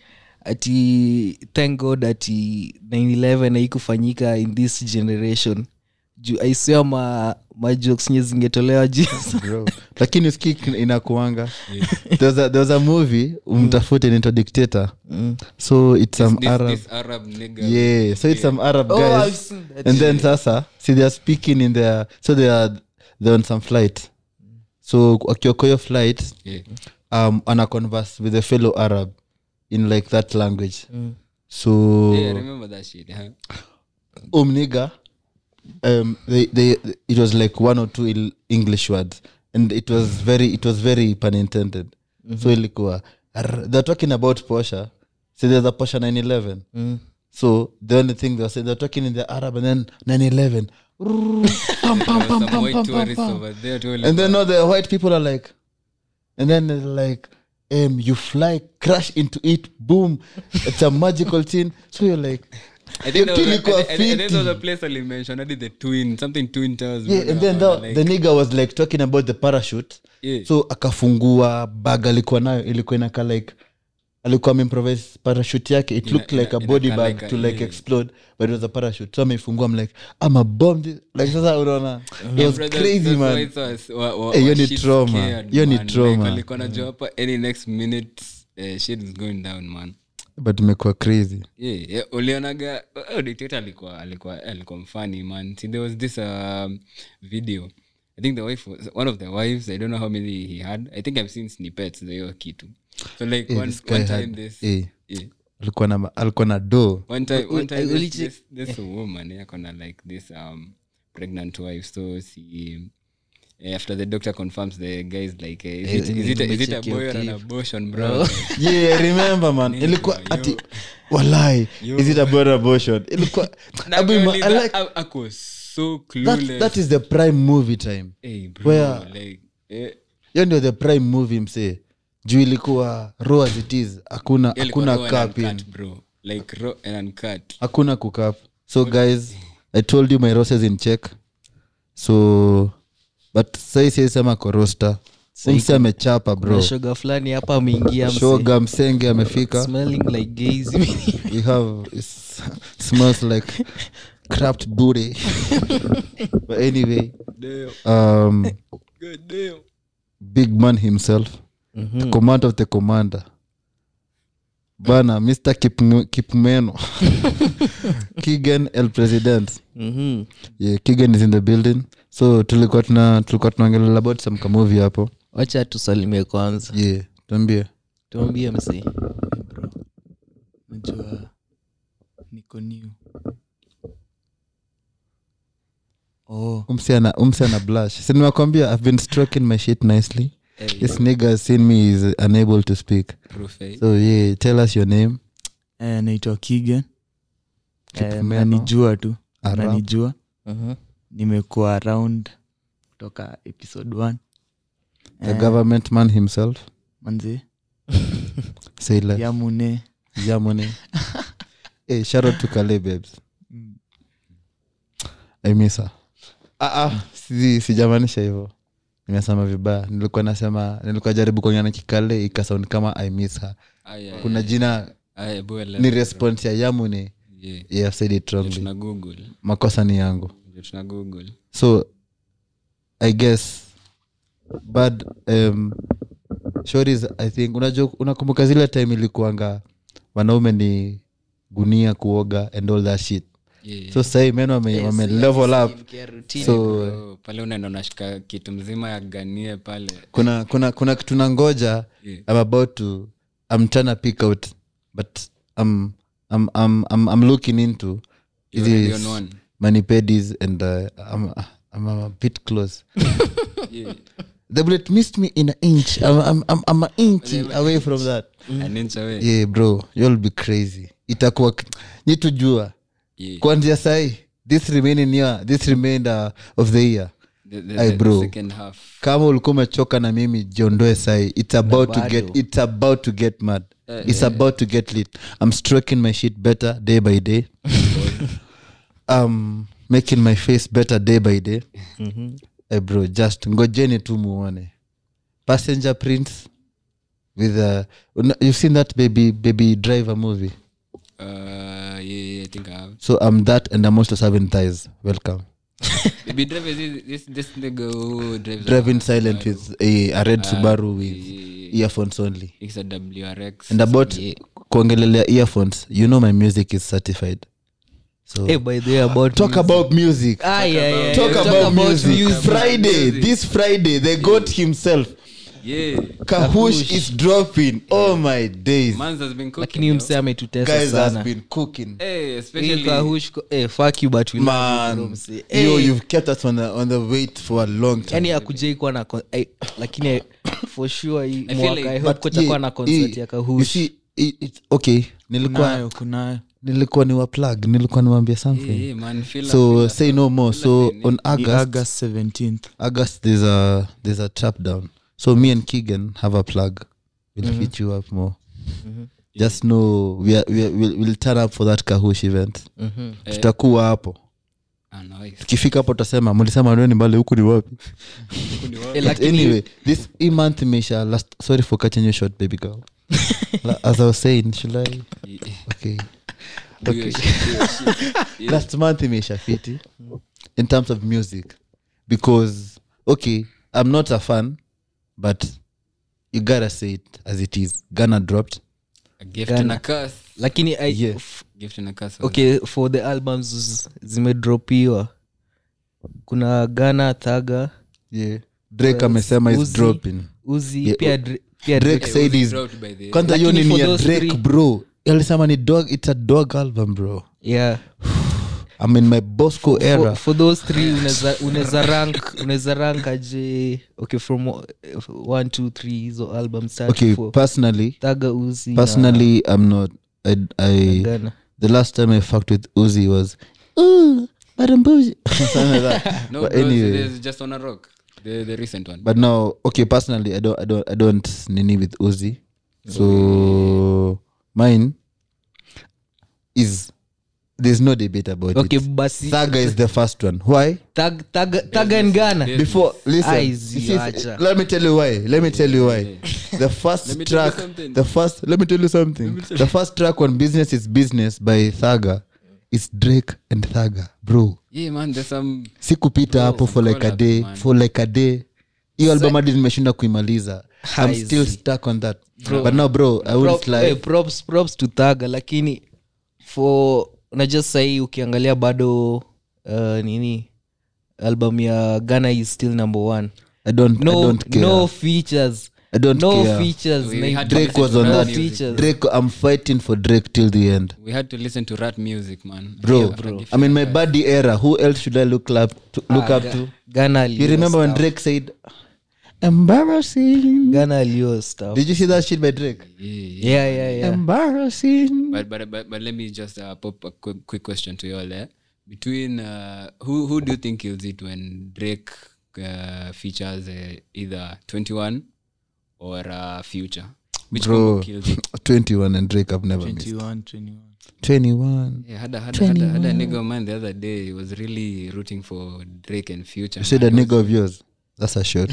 ati thank god ati 911 haikufanyika in this generation juu aisea ma majokes nye zingetolewa juu bro lakini uski inakuanga there was a, there was a movie umtafute nito dictator so it's some This- arab this Arab nigga. yeah so it's some arab Oh, I've guys seen that and then sasa see they're speaking in their so they are they're on some flight so akioko hiyo flight Yeah. um ana converse with a fellow arab in like that language so Yeah, I remember that shit, huh? umniga um they, they it was like one or two il- english words and it was very it was very pun intended so ilikuwa "Arr," they're talking about posha so there's a posha 911 so the only thing they were saying they're talking in the arab and then 911 Rrrr, pam, pam, pam, Some pam, white pam, pam, tourists pam. over there too, and like, then all the white people are like and then they're like um, you fly crash into it boom it's a magical thing so you're like I think there was a- ilikuwa I think- I think there was a fiti. place where they mentioned, I did the twin, something twin towers. yeah and then bro, the, like- the nigga was like talking about the parachute Yeah. so akafungua bag alikuwa nayo ilikuwa inaka like alikuwa ameimprovise parachute yake it Ina- looked like ina- a body inakaa bag like a- to like yeah. explode but it was a parachute so ameifungua I'm like i'm a bomb this- like sasa unaona it was Brother, crazy those man whites was- wa- wa- Eh, hiyo wa ni shit trauma. scared, Hiyo ni man. trauma. Like, walikuwa wanajua hapa any next minute eh, shit is going down man but imekuwa crazy yeah, yeah, ulionaga oh, dictator alikuwa alikuwa alikuwa mfani man See, there was this um, video i think the wife was one of the wives i don't know how many he had i think i've seen snippets za hiyo kitu so like Eh, one, this guy one time had- this eh. yeah. alikuwa na alikuwa na do one time one time Uli- this, this, this woman yeah, kona like this um pregnant wife so she eh, after the doctor confirms the guy is like eh, is, it, Eh, is, it, a- is it a nimecheki boy or an clip. abortion bro yeah I remember man ilikuwa yo. ati walai is it about abortion ilikuwa Abu ima- I like I, I was so that, clueless that is the prime movie time hey, bro, where- like eh, hiyo ndio the prime movie msee juu ilikuwa raw as it is hakuna yeah, ilikuwa hakuna raw and cap in uncut, bro like raw and uncut hakuna kukap so guys i told you my roses in check so but sai siesema korosta umse amechapa bro Kuna shoga fulani hapa ameingia mse. shoga msenge amefika smelling like gays we have it smells like crapped booty but anyway damn um god damn big man himself the commander of the commander bana mr Kipm- kipmeno kigan el president Mhm. yeah, kigan is in the building so tulikuwa tuna tulikuwa tunaongelea about some kamovi hapo wacha tusalimie kwanza yeah tuambie tuambie msee najua niko new oh umse ana umse ana blush si nimekwambia i've been stroking my shit nicely hey, this nigga has seen me is unable to speak proof eh? so yeah tell us your name eh, naitwa kigen eh, Kipmeno. nanijua tu Arab. nanijua Mhm. nimekuwa around kutoka episode one the government man himself manzi say less yamune yamone hey, shout out to Kale babes I miss her. Ah, ah, si, sijamaanisha hivyo nimesema vibaya nilikuwa nasema nilikuwa jaribu kuongea na kikale ikasound kama i miss her Aya, kuna jina aya, boy, ni let's- response ya yamune Yeah. yeah, I've said it wrongly tuna google makosa ni yangu Ndio tuna google so i guess but um, shories i think unajua unakumbuka zile time ilikuanga wanaume ni gunia kuoga and all that shit Yeah, yeah. so sahii men wame, wame level up so Bro, pale unaenda unashika kitu mzima ya ganie pale kuna kuna kuna kitu na ngoja Yeah. i'm about to i'm trying to pick out but i'm i'm i'm i'm, I'm looking into You already hizi on one. manipedis and uh, I'm, I'm a bit close Yeah. the bullet missed me in an inch i'm i'm i'm, I'm an inch away from that An inch away. yeah bro you'll be crazy itakuwa nitujua Yeah. kwanzia sahi this remaining year this remainder of the year The- the- Aye, the bro. second half. kama ulikuwa umechoka na mimi jiondoe sahi it's about to bado. get it's about to get mad it's about to get lit i'm stroking my shit better day by day um making my face better day by day Eh, bro just ngojeni tu muone passenger prints with uh, una- you've seen that baby baby driver movie Uh, yeah, yeah, I think I have. so i'm that and i'm also serving thighs welcome Baby driver is this, this, this nigga who drives a- driving silent with a, a red subaru with yeah. earphones only It's a WRX. and about kuongelelea earphones you know my music is certified so hey, by the way about talk about music ah, yeah, yeah, talk yeah. about, music. music. friday this friday the god himself Yeah. kahush is dropping oh my days Mans has been cooking. lakini yo. mse ametutesa guys has sana been cooking Hey, Hii especially Kahush ko- eh, fuck you but we love you, bro, man mse. yo Eh, you've kept us on the, on the wait for a long time yani akujai kuwa na con- eh, lakini eh, for sure hii feel mwaka like- I But hope kutakuwa yeah, na concert eh, ya you kahush see, it- it's- okay nilikuwa kunayo kunayo nilikuwa ni plug nilikuwa niwambia something Yeah, yeah, man, feel so feel say no more so on Ni august august 17th august there's a there's a trap down so me and keegan have a plug we'll hit you up more just know we are, we are, we'll, we'll turn up for that kahush event Mhm. tutakuwa hapo Ah, nice. tukifika hapo tutasema mlisema ndio ni mbali huku ni wapi Eh, But lakini anyway this e month imeisha last sorry for catching you short baby girl La- as i was saying should i Yeah. okay Do your shit, do your shit. Yeah. last month imeisha fiti in terms of music because okay i'm not a fan but you gotta say it as it is ghana dropped A gift Ghana. and a curse. lakini I- Yeah. f- Gift and a curse. was- okay for the albums z- zimedropiwa kuna ghana thaga yeah drake amesema is Uzi. dropping uzi Yeah, pia oh, Dra- pia Drake Drake- said Uzi is dropped by the- kwanza hiyo Lakini ni for ya those drake three- bro alisema ni dog it's a dog album bro yeah i'm in my bosco for, era for those three unaweza- unaweza rank unaweza rank aje okay from o- one two three hizo albums tatu okay for personally thaga uzi personally i'm not i, na I ghana the last time i fucked with uzi was ooh madam bougie something like that No, but bro, anyway there's just on a rock. The, the recent one. but now okay personally i don't i don't i don't nini with uzi so mine is there's no debate about okay it basi saga is the first one why Thug- Thug- Thugger in ghana there's- before listen Eyes, you you see, acha. let me tell you why let me tell you why the Let first me tell you track something. the first let me tell you something the first track on business is business by thaga is drake and thaga bro Yeah, man, there's some sikupita Bro, hapo some for like a collabs, day man. for like a day hiyo album hadi nimeshinda kuimaliza i'm Haizi. still stuck on that but now bro i Prop- won't lie eh, props, props to thaga lakini for unajua sahii ukiangalia bado uh, nini album ya ghana is still number one i don't i no, don't care no features i don't no care features We na- had to drake listen was to on rap no that music. features drake i'm fighting for drake till the end We had to listen to rat music, man. bro, Yeah, bro. i'm in my buddy era who else should i look up to, look Ah, up Ga- to ghana you alio remember when stuff. drake said embarrassing ghana alio stuff did you see that shit by drake Yeah, yeah. yeah yeah yeah embarrassing But, but but but let me just uh, pop a quick, quick question to you all. Eh? Between uh, who who do you think kills it when Drake uh, features uh, either Twenty One or uh, Future? which Bro. combo kills it 21 and drake i've never missed 21, 21. 21 yeah had a, had a, had a, had a nigga of mine the other day he was really rooting for drake and future you said a nigga of yours that's a shot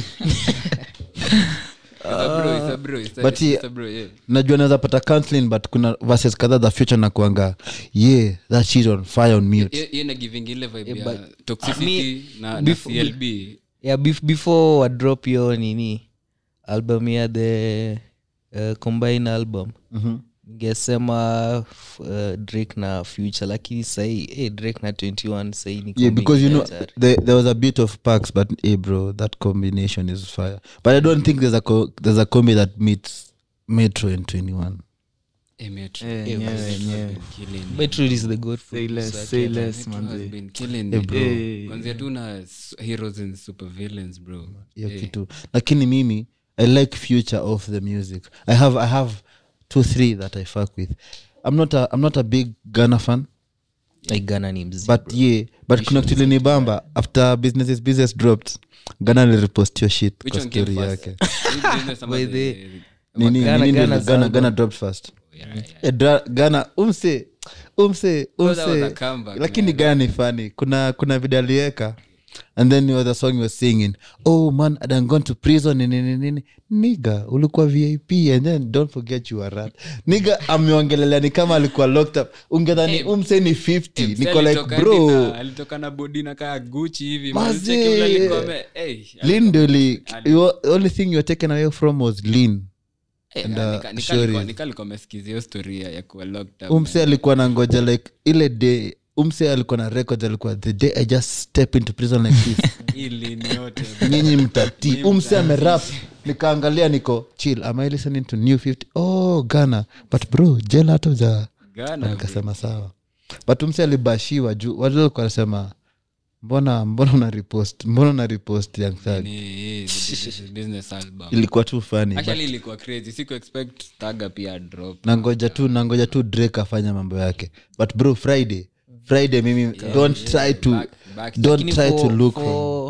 It's a bro, it's a bro, it's a- But it's he- a bro, yeah. najua naweza pata counseling but kuna verses kadhaa the future na kuanga yeah that shit on fire on mute Hiyo- hiyo ina giving ile vibe Yeah, ya but- toxicity na, na before- clb yeah bef before wadrop yo nini album ya the uh, combine album Mhm. ningesema f- uh, drake na future lakini sahii hey, drake na 21 sahii ni yeah because you know combination there, there was a bit of packs but hey bro that combination is fire but i don't think there's a co- there's a combi that meets metro and 21 Eh, Metro. Eh, Eh, nyewe, Metro has nyewe. been killing it. metro is the good Say less, producer, say Kenya. less, Metro has manze. been killing Eh, it. bro. Eh, kwanzia tu na s- heroes and supervillains bro hiyo Eh, kitu lakini mimi i like future of the music i have i have two three that i fuck with i'm not a, I'm not a big ghana fan like ghana ni mzee but yeah but kuna kitu ilinibamba after business is business dropped ghana lirepost your shit which kwa one came story first? yake Which business ama By the- the- nini Ghana- nini ndio Ghana's ghana album. ghana dropped first Yeah, yeah. Eh, dra- ghana umse umse that was a umse comeback, lakini man. ghana ni funny kuna kuna video aliweka and then was a song he was singing oh man i done gone to prison nini nini nini niga ulikuwa vip and then don't forget you are rat niga ameongelelea ni kama alikuwa locked up ungedhani Eh, umse ni 50 Eh, niko like alitoka hadi bro na- alitoka na bodi na kaa guchi hivi Mazee. Cheki vile alikuwa ame- eh, lean ndio li- ali- you- only thing you were taken away from was lean eh, and, nika- uh, nika- nika Shorties. alikuwa- nika alikuwa amesikiza hiyo story ya- ya kuwa locked up, umse man. alikuwa na ngoja like ile day umse alikuwa na records alikuwa the day i just step into prison like this Hii lean yote, nyinyi mtati Nyinyi umse mtati. amerap nikaangalia niko chill am i listening to new 50 oh ghana but bro jela hata uja Ghana, bro. nikasema sawa but umse alibashiwa juu watu walikuwa wanasema mbona mbona una repost mbona una repost young thug Ni- hii, the- the- the business album. ilikuwa tu funny Actually ilikuwa crazy siku expect Thaga pia drop nangoja tu nangoja tu drake afanya mambo yake but bro friday friday mimi don't try to Back- back- don't Lakini try to for- look for from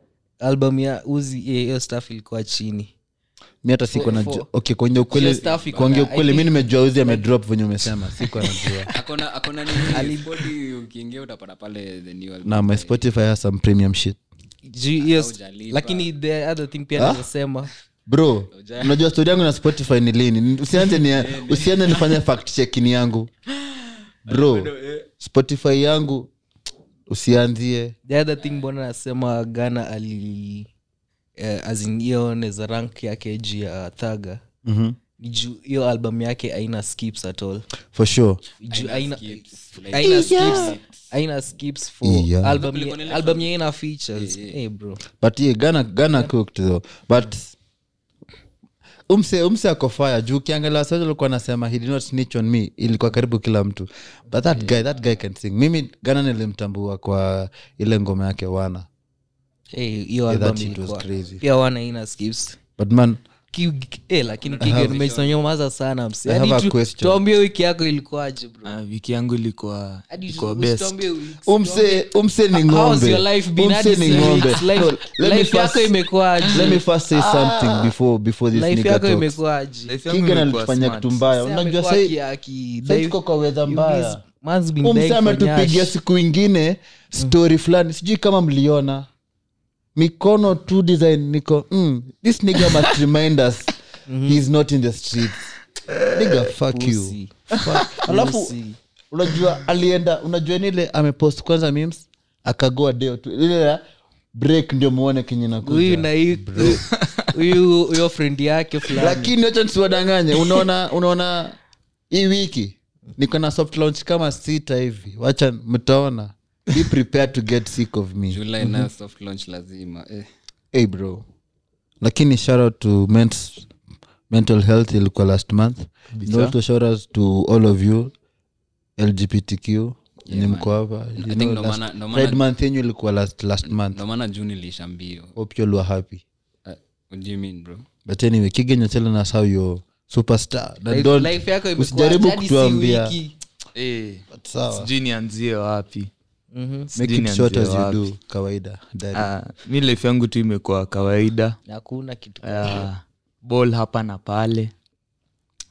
album ya uzi eh, hiyo staff ilikuwa chini mi hata siko for- na for- okay kwenye hiyo ukweli stuff iko kwenye na- ukweli I mi think- nimejua uzi amedrop venye umesema siko najua akona akona nini Spotify ukiingia utapata pale the new album na my spotify has some premium shit Juu hiyo st- Haujalipa. lakini the other thing pia Ah? nasema bro unajua stori yangu na spotify ni lini Ni- usianze ni usianze nifanye fact checking yangu bro spotify yangu usianzie the other thing mbona nasema ghana ali uh, aziniyo neza rank yake juu ya thaga Mhm. ni juu hiyo album yake aina skips at all for sure juu aina skips, like- aina skips aina skips for Yeah. album Kulikuwa na ile album yenye ina features hey bro but yeah, ghana ghana cooked though but umse umse ako fire juu ukiangalia wasaji alikuwa anasema he did not snitch on me ilikuwa karibu kila mtu but that guy that guy can sing mimi ghana nilimtambua kwa ile ngoma yake wana hey hiyo Yeah, that album shit was ilikuwa crazy. pia wana ina skips but man Ki- eh, lakini kigemeisonyomaza sana msi I have Hadi a tu- question. tuambie wiki yako ilikuwaje bro Ah, wiki yangu ilikuwa Hadi ilikuwa tu- best usituambie wiki- umse umse ni How has ng'ombe your life been? umse Hadi ni six ng'ombe weeks. Life- No, let me life yako first- imekuwaje let me first say something before before this life nigga yako talks. imekuwaje Life yangu Kigan imekuwa alitufanya smart. kitu mbaya Msee unajua amekuwa sai aki- aki- sai dai- tuko kwa wedha you mbaya miss- man's been umse dying for ametupigia nyash. siku ingine story fulani sijui kama mliona mikono tu design niko mm, this nigga must remind us he's not in the streets nigga fuck you Pussy. Fuck. alafu Pussy. unajua alienda unajua nile amepost kwanza memes akagoa deo tu ile ya break ndio muone kenye huyu nakuja na hii- huyu huyo friend yake fulani lakini wacha nisiwadanganye unaona unaona hii wiki niko na soft launch kama sita hivi wacha mtaona be prepared to get sick of me July na soft launch lazima eh. hey bro lakini shout out to men's mental health ilikuwa last month And also shout out to all of you lgbtq ni mko hapa You think know, ndo last- maana- ndo maana- Pride month yenyu ilikuwa last, last month ndo maana juni ilisha mbio hope you all were happy uh, what do you mean bro but anyway kigen you're telling us how you're superstar Na Life- don't- life yako imekuwa usijaribu hadi si kutuambia wiki. Eh, but sawa sijui nianzie wapi Mhm. Sijui make it short as nianzie you wapi. do kawaida Daddy. Ah, mi life yangu tu imekuwa kawaida hakuna kitu Ah, ball hapa na pale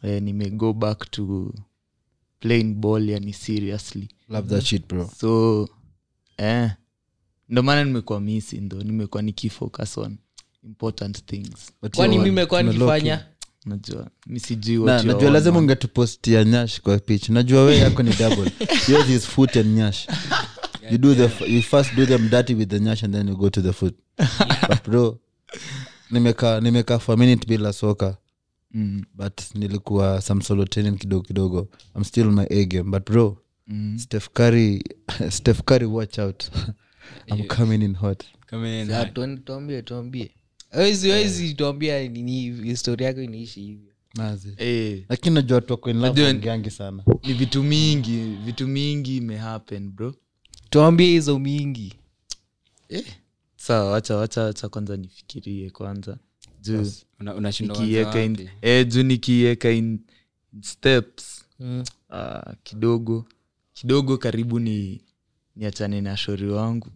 eh, nimego back to playing ball yani seriously love that shit bro so eh, ndo maana nimekuwa misi ndo nimekuwa nikifocus on important things But kwani yo, mi mekuwa tumelock nikifanya najua mi sijui Na- what you najua are lazima on, man. ungetupostia nyash kwa pitch najua we yako ni double yours is foot and nyash you do the you first do them dirty with the nyash and then you go to the foot but bro nimekaa nimekaa for a minute bila soka Mm, but nilikuwa some solo training kidogo kidogo i'm still on my a game but bro mm. steph curry steph curry watch out i'm coming in hot Come in, Ah, hard. tuone- tuambie tuambie wezi wezi tuambia nini historia yako inaishi hivyo Mazi. Eh, lakini najua watu wako in love Najua- wangeangi sana ni vitu mingi vitu mingi imehappen bro tuambie hizo mingi sawa wacha wacha wacha kwanza nifikirie kwanza juu Una- unashindwa kwanza nikiiweka in, wapi? eh, juu nikiiweka in in steps mm. uh, kidogo kidogo karibu ni niachane na shori wangu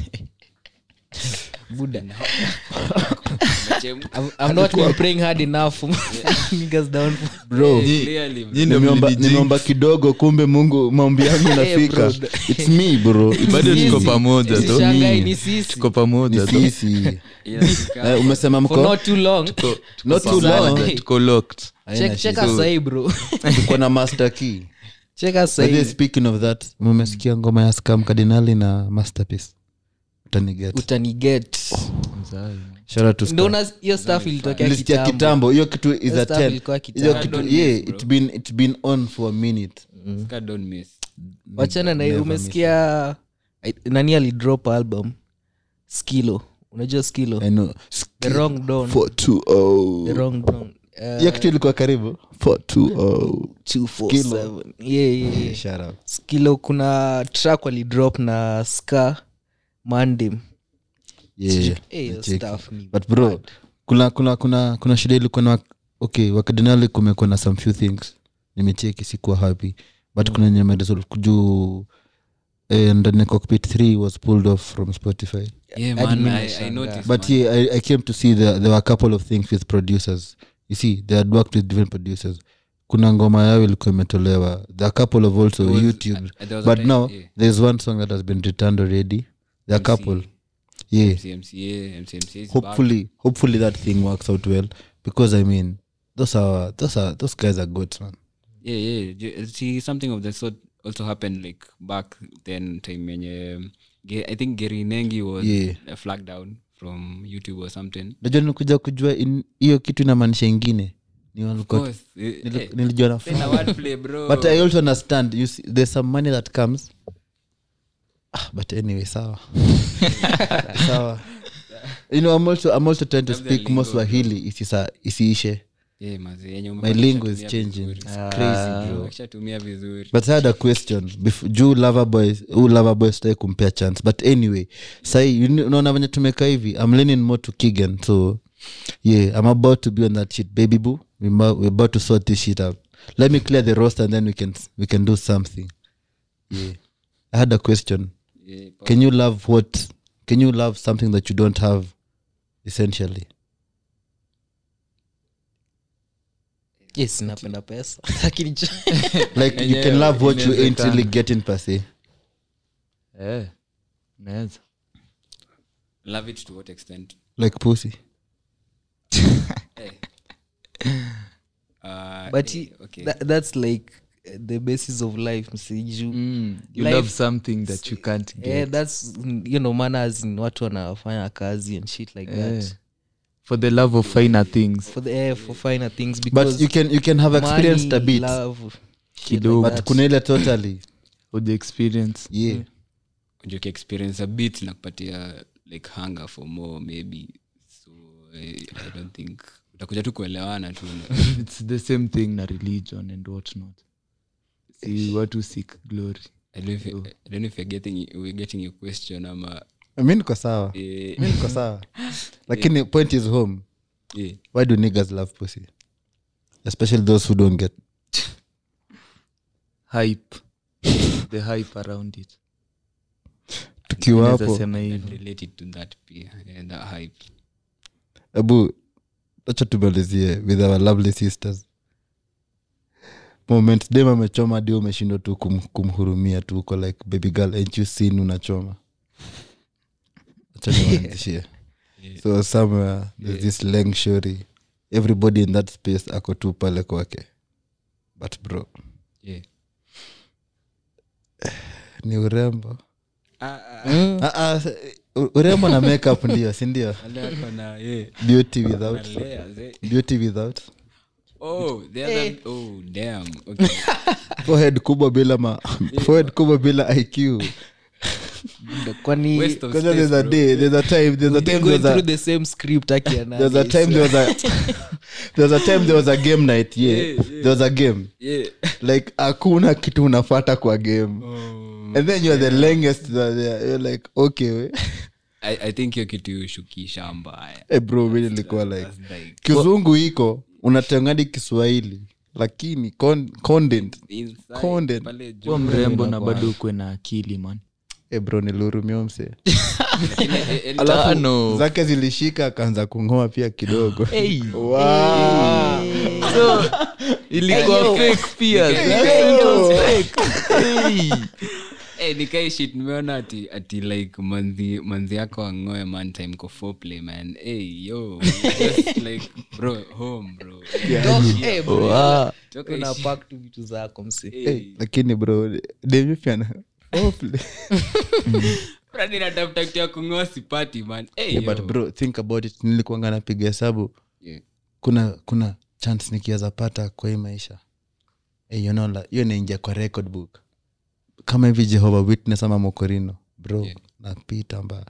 buda Umechem- I'm, I'm not been praying hard enough for niggas down for bro Clearly, Nyi ndo nimeomba mlinijinx. nimeomba kidogo kumbe mungu maombi yangu inafika bro. its me bro It's bado me. tuko pamoja tu Usishangae ni sisi tuko pamoja Ni tu sisi inafika- Eh, umesema for mko not too long not too pamoja. long tuko locked Haina check check shida. us sahi bro tuko na master key check us By the way, sahi speaking of that mumesikia ngoma ya scam cardinali na masterpiece utaniget utaniget Mzai. shout out to ndo Scam. una hiyo stuff ilitokea Ilisikia kitambo kitambo hiyo kitu is Hiyo a stuff 10 ilikuwa hiyo kitambo. kitu Don't yeah miss, bro. it's been it's been on for a minute Ska don't miss. wachana na hiyo Never umesikia I- nani alidrop album skilo unajua skilo I know. the wrong don 420. the wrong don Uh, hiyo kitu ilikuwa karibu 420. 247. Yeah, yeah, yeah. Shout out. skilo kuna track walidrop na ska mandim Yeah, Eh, hiyo nacheki. stuff ni but bro bad. kuna kuna kuna kuna shida ilikuwa na okay wakadinali kumekuwa na some few things nimecheki sikuwa happy but kuna nyama juu eh, ndani ya cockpit 3 was pulled off from spotify Yeah, Hadi man, mimi I- I nashangaa. noticed, but man. yeah I, i came to see the, there were a couple of things with producers you see they had worked with different producers kuna ngoma yao ilikuwa imetolewa there are a couple of also There was- youtube uh, there was a but time- now yeah. there's one song that has been returned already there are a couple yeah MCMCA, MCMCA is back. hopefully hopefully that thing works out well because i mean those are those are those guys are good man yeah yeah Ju- see something of the sort also happened like back then time yenye um, Ge- i think gary nengi was Yeah. uh, flagged down from youtube or something najua nikuja kujua in- hiyo kitu inamaanisha ingine ni of walikuwa- course eh, nili- eh, nilijua na tena wordplay, bro but i also understand you see, there's some money that comes ah, but anyway sawa sawa you know i'm also i'm also trying to Labda speak more lingo, swahili isisa isiishe yeah mazi yenye my umepata lingo is ukishatumia changing vizuri. it's crazy bro ukishatumia vizuri but i had a question Bef- juu loverboy huu loverboy sitai kumpea chance but anyway sahi you kn- unaona venye tumeka hivi i'm leaning more to kigan so yeah i'm about to be on that shit baby boo we're about, we're about to sort this shit out let me clear the roster and then we can we can do something yeah i had a question yeah, pa- can you love what can you love something that you don't have essentially yes napenda pesa lakini cho- like you can Yenyewe love what you ain't inawezekana. really getting per se Eh, naweza love it to what extent like pussy Eh. Uh, but eh, he- okay. tha- that's like uh, the basis of life msiju mm, you Life- love something that you can't get yeah, that's you know manners in watu wanafanya kazi and shit like Eh, that for the love of finer things for the eh, for finer things because but you can you can have experienced a money, bit love, shit like Kidogo. but that. kuna ile totally or the experience yeah Unajua ukiexperience a bit na kupatia like hunger for more maybe so eh, i don't think utakuja tu kuelewana tu it's the same thing na religion and what not si watu seek glory I don't know if, I don't know if you're getting, we're getting your question ama mi niko sawa eh, mi niko sawa lakini point is home eh, why do niggas love pussy especially those who don't get hype the hype around it tukiwa Naweza hapo sema hivi related to that pia yeah, that hype abu acha tumalizie with our lovely sisters moment dem amechoma di umeshindwa tu kum, kumhurumia tu uko like baby girl ain't you seen unachoma Acha niwaanzishie. so somewhere there's this leng shori everybody in that space ako tu pale kwake but bro Yeah. ni urembo Ah, ah, Ah, ah, u- urembo na makeup ndio sindio wale wako na, yeah, beauty without na layers, eh. beauty without Oh, the other- oh, damn. Okay. forehead kubwa bila ma forehead kubwa bila iq kwani Waste of Because there's a space, bro. day there's a time there's a We've been time going there's a through the same script akiana there's a time there was a there was a time there was a game night yeah, Yeah, yeah. there was a game Yeah. like hakuna kitu unafata kwa game Oh. and then you're the longest there you're like okay we. I, i think hiyo kitu shukisha mbaya hey bro mi nilikuwa like That's like kizungu iko unatengadi kiswahili lakini con- content inside, Content. pale juu. kuwa mrembo na bado ukwe na akili man hey bro nilihurumia mse Lakini, eh, eh, alafu Tano. zake zilishika akaanza kungoa pia kidogo hey. wow. so ilikuwa fake pia It was fake. Hey. eh, nikai shit nimeona ati ati like manzi manzi yako angoe man time ko foreplay man hey yo just like bro home bro Eh, bro, Wow. Toka una ishi- pack tu vitu zako msi hey, lakini bro demipyana Brother, natafuta kitu ya kungoa sipati man hey, yeah, but yo. bro think about it nilikuanga napiga hesabu Yeah. kuna kuna chance nikiweza pata kwa hii maisha hey, you know, la- hiyo naingia kwa record book kama hivi jehova witness ama mokorino bro Yeah. napita mbaya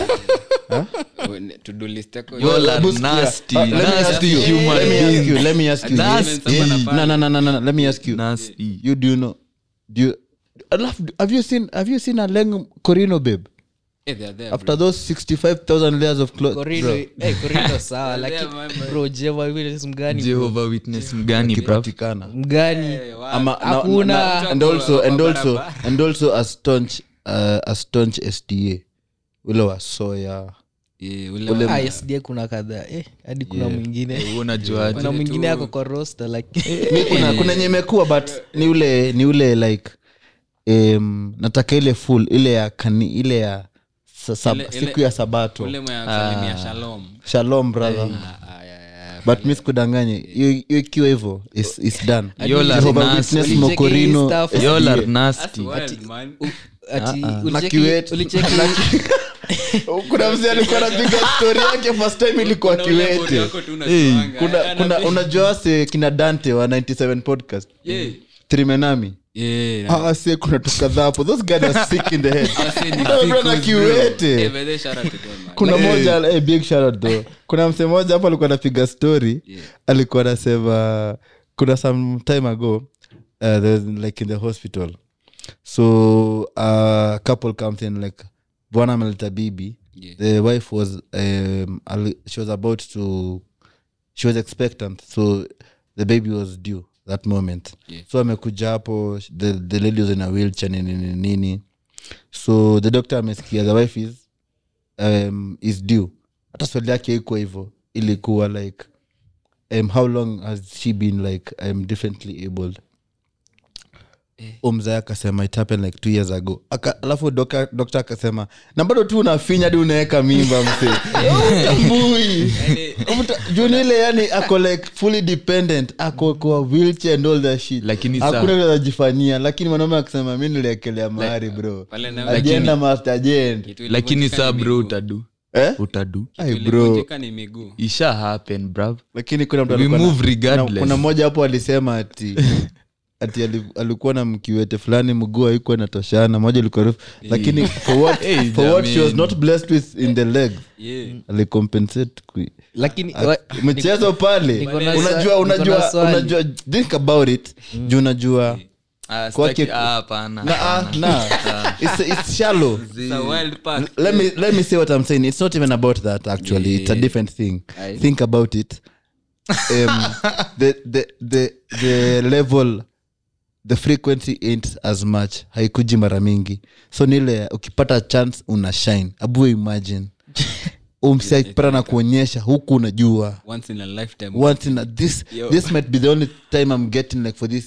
Oh, ne- to-do list yako- You all are Hebu sikia. nasty, Ah, let me ask nasty you, human let me ask being. you, let me ask you. Nasty. Yeah. Someone No, no, no, no, no, no. Let me ask you. Nasty. You do you know? Do you? Alafu, have you seen? Have you seen a leng Corino babe? Eh, they are there, After those sixty-five thousand layers of clothes, Korino- eh, Korino sawa Yeah, lakini man, man. bro jeva vile mgani bro? Jehovah witness mgani bro kipatikana. mgani Eh, wa- Ama- na- Hakuna. na- and also and Wa also barabara. and also a staunch uh, a staunch SDA ule wa soya Eh, ule ule- wa- Ah, SDA kuna kadhaa eh, hadi kuna Yeah. mwingine unajuaje kuna mwingine ako kwa roster lakini mi kuna kuna yenye imekuwa but ni ule ni ule like um, nataka ile full ile ya kani ile ya sa, sab, Ile- ile- siku ya sabato ule mwenye anasalimia shalom shalom brother Ah, ah, yeah, yeah. but mi sikudanganye hiyo hiyo ikiwa hivyo is, is done Y'all are Jehovah nasty. Witness Ulicheki Mokorino, hii stuff? SDA. Y'all are That's nasty wild, man. ati Na ulicheki- kiwet- ulicheki kuna mzee alikuwa napiga story yake first time ilikuwa Kuna ule body kiwete wako tu unajuanga. kuna Eh, kuna anapi- unajua se kina dante wa 97 podcast Yeah. trimenami Yeah, na- ah se kuna tukadhaa hapo those guys are sick in the head Ase ni Bro, sickos, na bro. kiwete. Eh, by the way, shout out to them, man. kuna moja eh, big shout out though kuna mse moja hapo alikuwa anapiga story Yeah. alikuwa anasema kuna some time ago uh, there was, like in the hospital so a couple comes in like bwana ameleta bibi Yeah. the wife was um, ali- she was about to she was expectant so the baby was due that moment Yeah. so amekuja hapo the, the lady was in a wheelchair nini nini nini so the doctor amesikia the wife is um, is due hata swali yake iko hivyo ilikuwa like um, how long has she been like um, differently abled umzaya akasema it happened like two years ago Aka, alafu doka- dokta akasema na bado tu unafinya di unaweka mimba mse Utambui. Uta- juu ni ile yani ako like fully dependent ako kwa wheelchair and all that shit Lakini sa- hakuna ile anajifanyia lakini mwanaume akisema mi niliekelea mahari bro Pale na- ajenda master agent Kitu lakini ilivunjika saa ni bro miguu. utadu eh? utadu Ai, Kitu bro ilivunjika ni miguu isha happen brav lakini kuna mtu We alikuwa na- move regardless. kuna- kuna mmoja hapo alisema ati ati ali- alikuwa na mkiwete fulani mguu haikuwa inatoshana moja ilikuwa refu lakini for what, Hey, for what she was jamani. not blessed with in the leg Yeah. alicompensate kui- lakini At- wa- mchezo pale niko na unajua swa- niko unajua na swali. unajua think about it juu unajua Kwake- hapana na, ah, na, it's, it's shallow It's a wild pack. let me let me say what i'm saying it's not even about that actually it's a different thing Aye. think about it um, the, the the the level the frequency ain't as much haikuji mara mingi so nile ukipata chance una shine abu imagine umsi akipata na kuonyesha huku unajua Once in a lifetime. once in a, this Yo. this might be the only time i'm getting like for this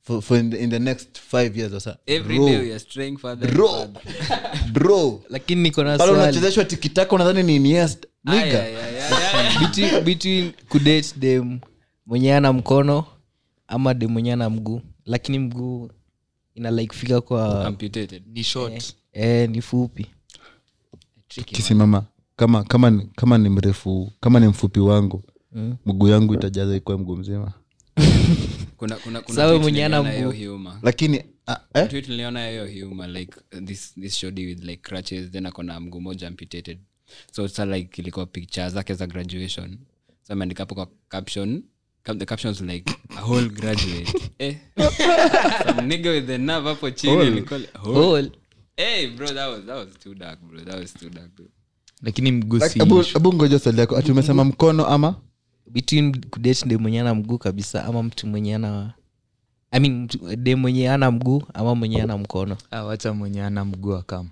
for, for in, the, in the next five years or so every Bro, day we are straying further and bro further. bro lakini niko na pale swali unachezeshwa tikitaka unadhani ni Iniesta. Aya, Nigga. aya, aya, aya. between, between kudate dem mwenye ana mkono ama dem mwenye ana mguu lakini mguu ina like fika kwa Amputated. ni short eh, ni fupi Tricky, man. kisimama kama kama ni- kama ni mrefu kama ni mfupi wangu Mm. mguu yangu itajaza ikuwa mguu mzima kuna kuna kuna Sawa tweet mwenye ana niliona mguu. hiyo humor. lakini ah, eh? Tweet niliona hiyo humor like uh, this this shoddy with like crutches then akona mguu moja amputated so sa like ilikuwa picture zake za graduation so ameandika hapo kwa caption cap- the caption was like a whole graduate eh some nigga with the nerve hapo chini alikuwa like, whole. Hole. hey bro that was that was too dark bro that was too dark bro lakini mguu si Abu- issue. abu ngoja swali yako ati umesema mkono ama between kudate dem mwenye ana mguu kabisa ama mtu mwenye ana I mean, mtu- dem mwenye ana mguu ama mwenye ana mkono Ah, wacha mwenye ana mguu akam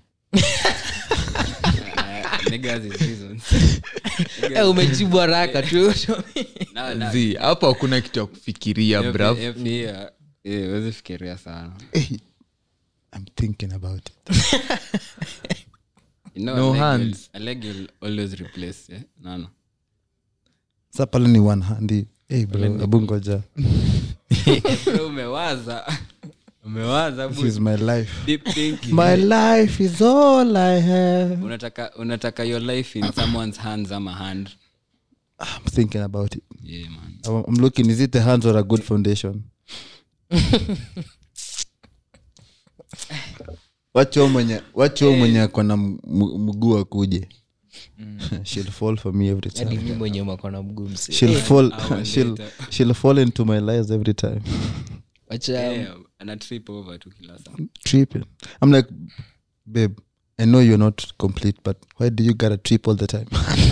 uh, nigga has his reasons eh, umejibu haraka tu now now Zi, hapo hakuna kitu ya kufikiria brav pia eh wezi fikiria sana Eh, I'm thinking about it. you know No a leg hands. will- a leg will always replace eh no no sa pale ni one handi hey bro abu ngoja Bro, umewaza umewaza this bu- is my life deep thinking my life is all i have unataka unataka your life in someone's hands ama hand i'm thinking about it yeah man I'm, I'm looking is it the hands or a good foundation wacho mwenye wacho mwenye akona m- m- mguu akuje she'll fall for me every hadi time mi mwenye makona mguu mse she'll fall hour she'll, later. she'll fall into my lies every time wacha yeah, ana trip over tu kila saa tripping i'm like babe i know you're not complete but why do you gotta trip all the time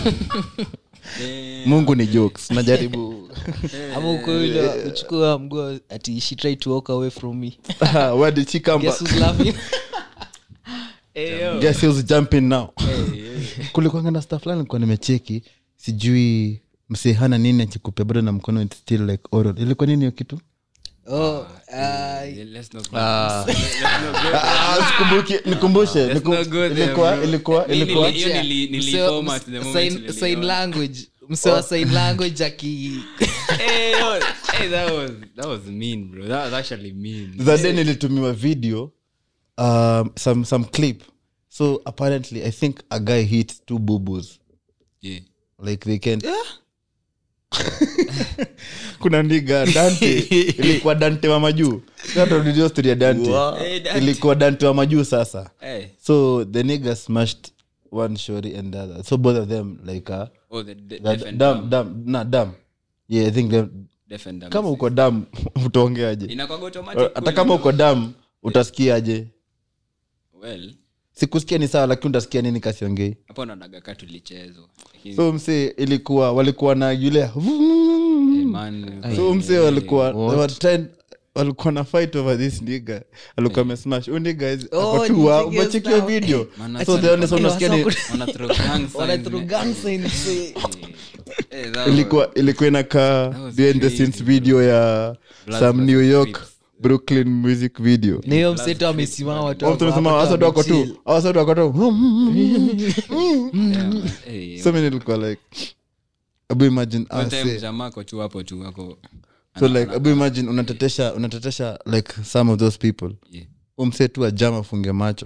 mungu ni jokes najaribu ama ukoile uchukua mguu ati she tried to walk away from me where did she come guess back who's laughing guess who's jumping now kulikwanga na staff fulani nilikuwa nimecheki sijui msehana nini akikupea bado na mkono it's still like oral ilikuwa nini hiyo kitu oh ah, Yeah, let's not go Ah. Ah, sikumbuki nikumbushe Let's nikum- not go there, ilikuwa bro. ilikuwa Nili- ilikuwa hiyo nili- nili Mse wa- format the moment sign- niliona. sign language mse wa sign language aki hey, yo, hey, that was that was mean bro that was actually mean the day nilitumiwa video um, some, some clip so apparently i think a guy hit two bubus yeah like they can kuna ndiga dante ilikuwa dante wa majuu dio story ya dante Hey, Dante. ilikuwa dante wa majuu sasa hey so the nigga smashed one shori and the other so both of them like uh, oh the, the the deaf and dam dumb. dam na dam yeah i think them, Deaf and dumb. kama uko dam utaongeaje Inakuwaga automatic hata kweli, kama bro. uko dam utasikiaje well sikusikia ni sawa lakini utasikia nini kasiongei hapo naonaga ka tulichezwa Lakini, so mse ilikuwa walikuwa na yule eh, man, so mse walikuwa What? they were trying- walikuwa na fight over this nigga alikuwa amesmash huyu nigga is- Oh, ako tu wa- niggas umechekio now. video Man, so the only sound unasikia ni wana throw gang signs, wana through man. gang signs, mse. Eh, eh, that was- ilikuwa ilikuwa inakaa was behind the crazy, scenes video ya Blood some versus new york Crips. brooklyn music video na hiyo mseto amesimama watu Watu wako wamesema, hapo "Hasa tu wako tu wamechill." hasa tu wako tu Yeah, man. Eh, so mimi nilikuwa like abu imagine one ah, time say- jamaa ako tu hapo tu ako so like abu imagine unatetesha unatetesha like some of those people Yeah. umse tu ajama afunge macho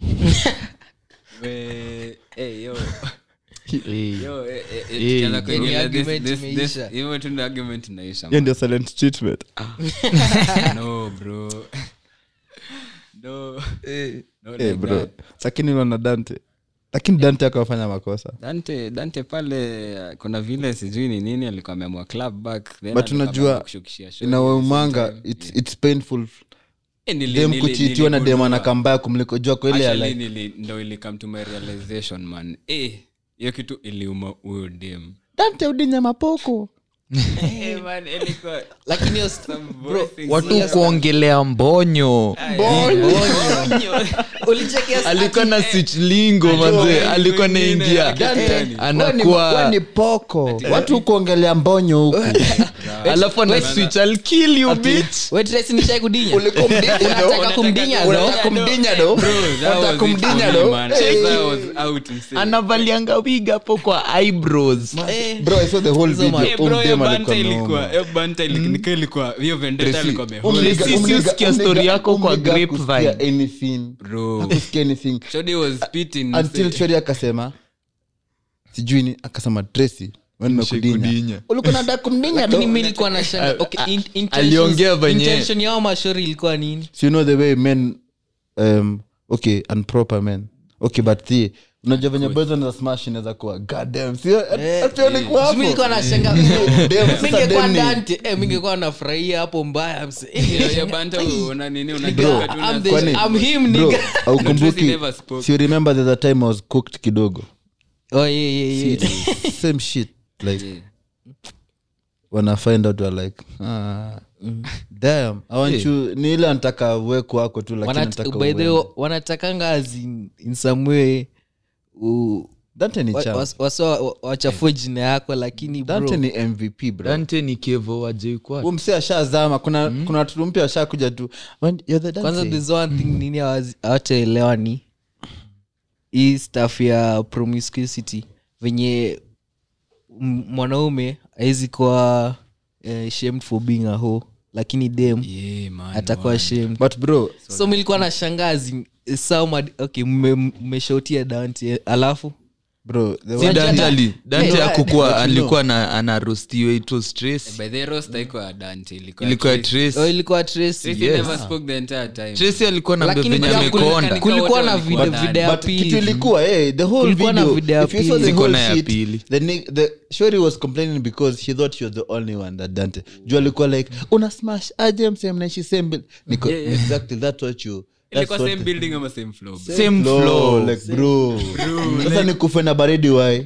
We- eh, yo. Eh, Yo, eh, eh, eh, Eh, tukianza bro. kuongelea Ni this- argument this- this- imeisha. hivyo tu ndio argument inaisha, hiyo ndio silent treatment man. No, bro. No. No Eh, like bro that. lakini unaona dante lakini dante akawafanya makosa dante dante pale uh, kuna vile sijui ni nini alikuwa ameamua club back then but alikuwa unajua ameamua kushukishia show. inawaumanga Same it's, time. it's painful Eh, nili- dem nili- kuchitiwa na dem niligundua. anakambaya kumliko jua kwa ile ya Actually, like nili- ndo ili come to my realization man Eh, hiyo kitu iliuma huyo dem dante udinya mapoko Eh, man, ilikuwa lakini hiyo st- some bro, voicing watu serious. kuongelea mbonyo ulichekea alikuwa na sichlingo mazee alikuwa naingia anakuwa ni poko watu kuongelea mbonyo huku alafu ana switch I'll kill you bitch wetresi nishai kudinya unataka kumdinya Unataka no? kumdinya do Bro, that Unataka was it kumdinya for me, do man. Hey. That was out insane. anavalianga wig hapo kwa eyebrows Eh, bro i saw the whole Hizo video ma- Eh, bro, hiyo Umdem banta alikuwa ilikuwa- ameuma. hiyo banta ili- nika ilikuwa- hiyo vendetta Tracy, alikuwa umliga- amehold. Tracy, si umliga- usikia umliga- story yako kwa umliga grapevine. kusikia anything Bro. hakusikia anything Shodi was spitting, until say- shori akasema sijui ni akasema tracy Kudinya. kudinya ulikuwa nataka kumdinya lakini do mi nilikuwa na shanga okay, in- intentions- aliongea venye- intention yao mashori ilikuwa nini so you know the way men um, okay and proper men okay but the unajua venye boys wanaweza smash inaweza kuwa goddamn sio hata ulikuwa hapo mi nilikuwa na shanga Dem, sasa mingekuwa dem ni- dante eh, mingekuwa nafurahia hapo mbaya mse. Hiyo- hiyo banta una nini, una Nigga, kitu una- I'm the- Kwani- I'm him, bro nigga. Tracy aukumbuki never spoke. si you remember there's a time i was cooked kidogo Oh, yeah, yeah, yeah. same shit like when i find out we're like ah, damn i want you ni ile anataka uweku wako tu lakini Wanat- nataka by the way, uende. wanatakanga as in, in some way u- dante ni wa- champ. was- wasa wa- wachafue jina yako lakini bro, dante ni mvp bro dante ni kevo wajeikwa Huyu msee ashazama kuna kuna watu mpya washakuja tu "When- you're the Dante." kwanza there's one thing nini hawazi- hawataelewa ni hii staff ya promiscuity venye m- mwanaume awezi kuwa eh, shamed for being a hoe lakini dem Yeah, man, atakuwa man. shamed but bro so milikuwa na shangazi sauma okay mme- mmeshautia dante alafu bro the si one- dante ali dante Yeah. akukua But you alikuwa na anarostiwa it was tracy By the way, roast haikuwa Dante, ilikuwa ilikuwa Tracy. oh, tracy ilikuwa tracy Tracy Yes. never spoke the entire time. tracy alikuwa na Lakini venye pia amekonda kulika- kulikuwa na wote video, walikuwa video ya but kitu pili ilikuwa eh, the whole Kulikuwa na video, video ya if you saw pili. the Ziko whole na ya shit, pili. the ni- the shori was complaining because she thought she was the only one that dante juu alikuwa like una smash aje msee mnaishi same build niko exactly that's what you that's Ilikuwa what same building ama same floor, bro? same flow, flow like bro sasa nikufe na baridi wai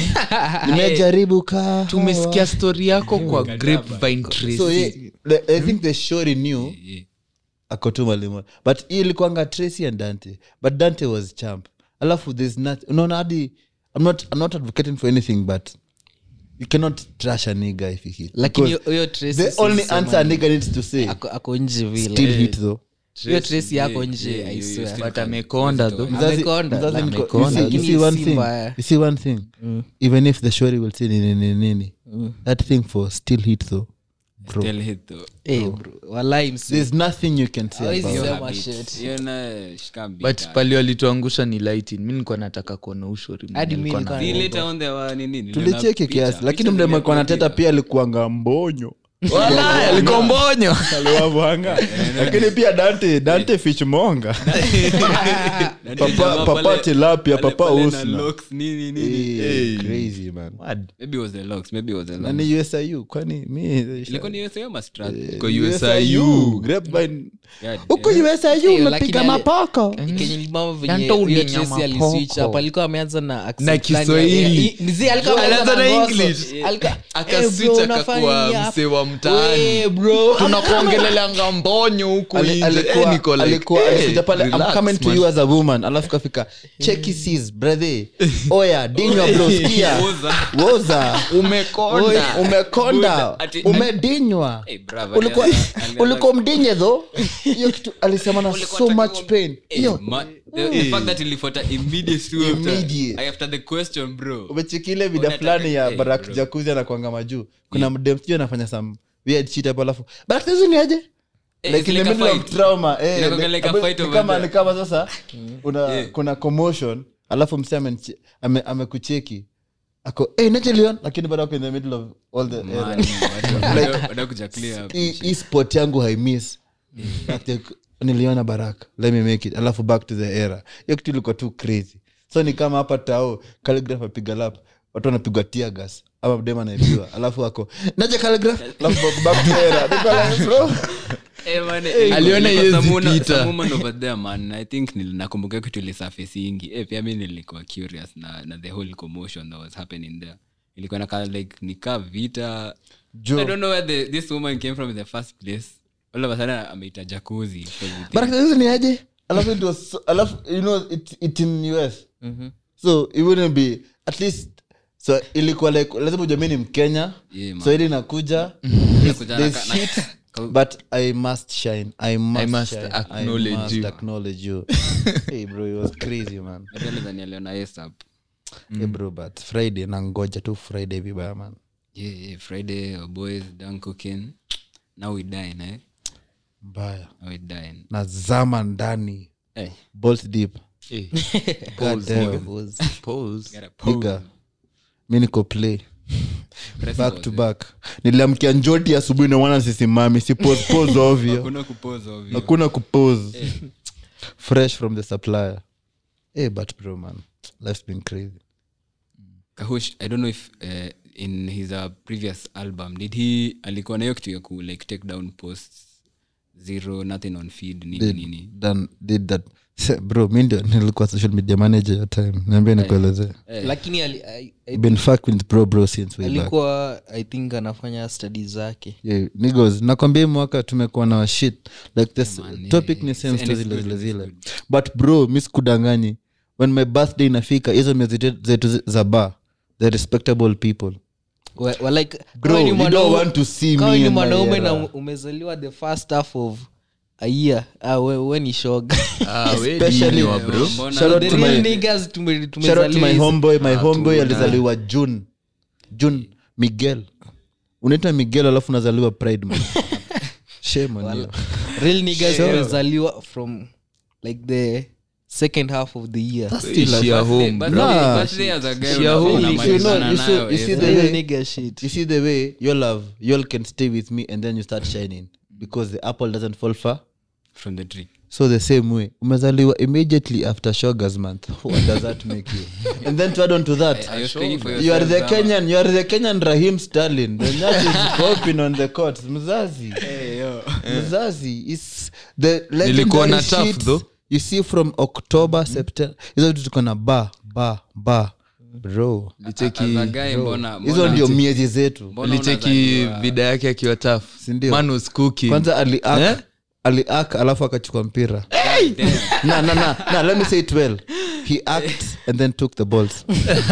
nimejaribu kaa tumesikia story yako kwa grapevine tracy so yeah, the- i think the shori knew Yeah. akotuma limo but hii ilikuanga tracy and dante but dante was champ alafu there's not unaona hadi i'm not, I'm not advocating for anything but you cannot trash a nigga if he hit lakini Because hiyo Tracy the si only sema answer a ni- nigga needs to say ako- ako nje vile still hit though hiyo tracy yako yeah, nje yeah, I you- you swear. still but can- amekonda tho Mzazi- Amekonda, mzazi like niko- amekonda, you see- you lakini see one si thing mbaya. you see one thing even if the shori will say nini nini nini that thing for still hit though bro Still hit though. Eh, bro, walai msi- there's nothing you can say Hawezi about sema it. Habit. shit. Hiyo na shika beat but up. pali walituangusha ni lighting mi nilikuwa nataka kuona ushori Hadi mi Nilikuwa nilikuwa na- See, later on there were nini, niliona tulicheki picha. kiasi lakini Picha mdemekuwa nateta ziliuploadiwa. pia alikuanga mbonyo Walai, alikuwa mbonyo aliwavanga lakini pia dante dante fishmonga Na Papa- jamaa papa pale- tilapia, pale- papa pale na Usna. locks, nini, nini. Eh, crazy man Word. Maybe it was the locks, maybe it was the na locks. ni usiu kwani mi Ilikuwa ni USA ama Strat? Kwa USIU. Grapevine. God huko damn. usiu Eh, lakini umepiga ale- mapoko kenye limama venye Dante hiyo ulinyama Tracy aliswitch poko. up, alikuwa ameanza na accent Na fulani Kiswahili. ya- i- mzee alikuwa Alianza ameanza na ngoso. English. Alikuwa, Akaswitch "Eh, bro, akakuwa unafanya nini hapa?" msee wa mtaani. We, bro. tunakuongelelanga mbonyo huku Ali- nje. alikuwa- Eh, niko like, alikuwa- eh, alikuja pale I'm relax, coming to man. you as a woman alafu kafika cheki sis brother oya dinywa bro skia Woza. woza umekonda Oi, umekonda Buda. Ati- umedinywa Eh, bravo, ulikuwa alianza- alianza- ulikuwa mdinye tho hiyo kitu alisema na so much pain Eh, hiyo ma- the- the fact that ilifuata immediate tu after- Immediate. after the question bro umechekile vida Unataka- fulani ya eh, barak bro. jakuzi anakwanga majuu kuna mdem sijui anafanya some weird shit hapo alafu barak tazu ni aje Eh, like it's in the like a middle of fight. trauma eh, Inakuanga like- like a abe- fight ni over kama there. ni kama sasa una Yeah. kuna commotion alafu mse ameniche- ame- amekucheki ako hey, nachelion lakini bado ako in the middle of all the Man, era. watu- Like- watu- wanakuja clear up. hii hii spot yangu haimiss Like, niliona baraka let me make it alafu back to the era hiyo kitu ilikuwa tu crazy so ni kama hapa tao calligraph apiga lap watu wanapigwa tear gas ama mdema anaibiwa alafu ako naje calligraph alafu back- back to the era Niko like, bro Eh, man, eh, Aliona ilikuwa hiezi some woman- pita. some woman over there, man. I think nil- nakumbuka kitu ilisurface ingi eh, pia mi nilikuwa curious na, na the whole commotion that was happening there ilikuwa naka like nika vita Jo. i don't know where the, this woman came from in the first place all of a sudden ameita jacuzzi because we think- But hizi ni aje alafu it was so, alafu you know it, it in us so it wouldn't be at least so ilikuwa like lazima ujua mi ni mkenya Yeah, man. so ili nakuja Inakuja there's na- na- shit but i must shine i must, must shine. acknowledge I must you. acknowledge you hey bro it was crazy man Maybe alidhani aliona ASAP. hey bro but friday nangoja tu friday vibaya man yeah, yeah, friday our boys done cooking now we dine eh? mbaya now we dine nazama ndani hey, bolt deep Eh, God damn. pause. gotta pose. Nigga, mi niko play Press back pause, to eh. back niliamkia njoti asubuhi nawana sisimami si pose pose ovyo Hakuna kupose ovyo. hakuna kupose fresh from the supplier hey, but bro man life's been crazy kahush i don't know if uh, in his uh, previous album did he alikuwa na hiyo kitu ya ku like take down posts zero nothing on feed nini nini done did that Se- bro mi ndio nilikuwa social media manager your time niambia nikuelezee lakini ali, I, I, been fuck with bro bro since way back alikuwa i think anafanya stadi zake yeah, nigos nakwambia hii mwaka tumekuwa na shit like this man, topic yeah, ni same and story it's zile good, zile it's zile but bro mi sikudanganyi when my birthday inafika hizo miezi te- zetu zi- za bar the respectable people Wa- wa like, Bro, kama ni you mwanaume- don't want to see kama me ni in my mwanaume na era. umezaliwa the first half of a year ah, we, we ni shoga Ah, we Especially- dini wa bro. Mbona- Shout out The to real my- niggas tume- shout out to my tumezaliwa hizi- homeboy my Ah, homeboy tuna. alizaliwa june june miguel unaitwa miguel alafu unazaliwa pride man shame on you real niggas tumezaliwa from like the second half of the year Ishi ya home, Birthday- bro. Nah, birthday as a guy she- unafaa she- you unamalizana know, you see- nayo, you see yes. the real way- nigga shit you see the way your love you all can stay with me and then you start shining because the apple doesn't fall far from the tree so the same way umezaliwa immediately after shogas month what does that make you and then to add on to that Are you speaking for you are the yourself, ama- kenyan you are the kenyan rahim stalin the nyash is popping on the court mzazi mzazi is the Nilikuwa na legendary tough shit though. you see from october september hizo vitu tuko na ba ba ba bro licheki As a guy, mbona- hizo mbona- ndio miezi zetu mbona licheki unazaliwa- vida yake akiwa taf Sindio? man was cooking kwanza aliak Eh? aliak alafu akachukua mpira Damn. na na na na let me say it well he act and then took the balls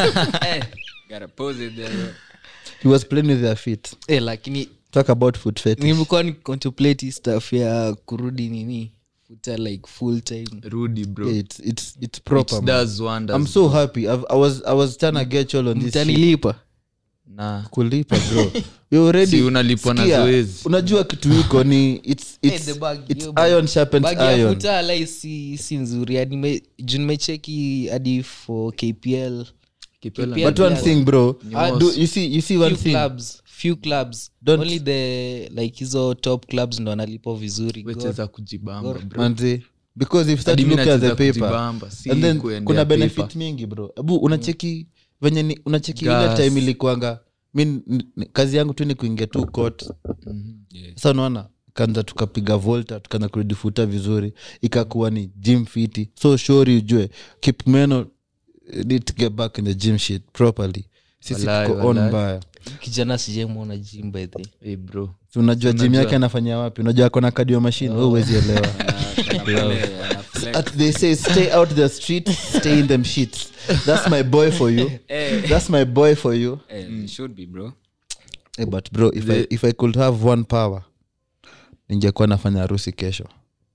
Gotta pose it there, bro. he was playing with their feet eh, lakini talk about foot fetish nimekuwa ni contemplate hii stuff ya kurudi nini futa like full time rudi bro yeah, it's it's it's proper It man. does wonders, i'm so happy I've, i was i was trying to get you all on this shit. mtanilipa na kulipa bro you already Si unalipwa na Sikia, zoezi. unajua kitu iko ni it's Eh, it's the bag, it's yo, bag. iron sharpens bagi ya iron futa alai si, si nzuri hadi me- juu nimecheki hadi for kpl Kipela- KPL but one players. thing bro Ah, do, you see you see one few thing clubs few clubs Don't- only the like hizo top clubs ndo analipo vizuri God. wecheza kujibamba bro manzi because if you start Hadi mi looking at the nacheza paper kujibamba, si and then kuendea kuna paper. benefit mingi bro abu unacheki venye ni- unacheki ile Gas. time ilikuanga mi n- n- kazi yangu tu ni kuingia tu court Yeah. sa unaona kanza tukapiga volta tukaanza kurudi futa vizuri ikakuwa ni gym fiti so shori ujue kipmeno need to get back in the gym shit properly sisi Walai, tuko on walai. mbaya kijana sijamwona jim by the hey bro Si unajua gym yake anafanya wapi unajua akona kadio machine oh. uwezi elewa Ana- ana pale, ana flex. At- they say stay out the street stay in them sheets that's my boy for you that's my boy for you Eh, should be, bro. hey, but bro if, I, if i could have one power ningekuwa nafanya harusi kesho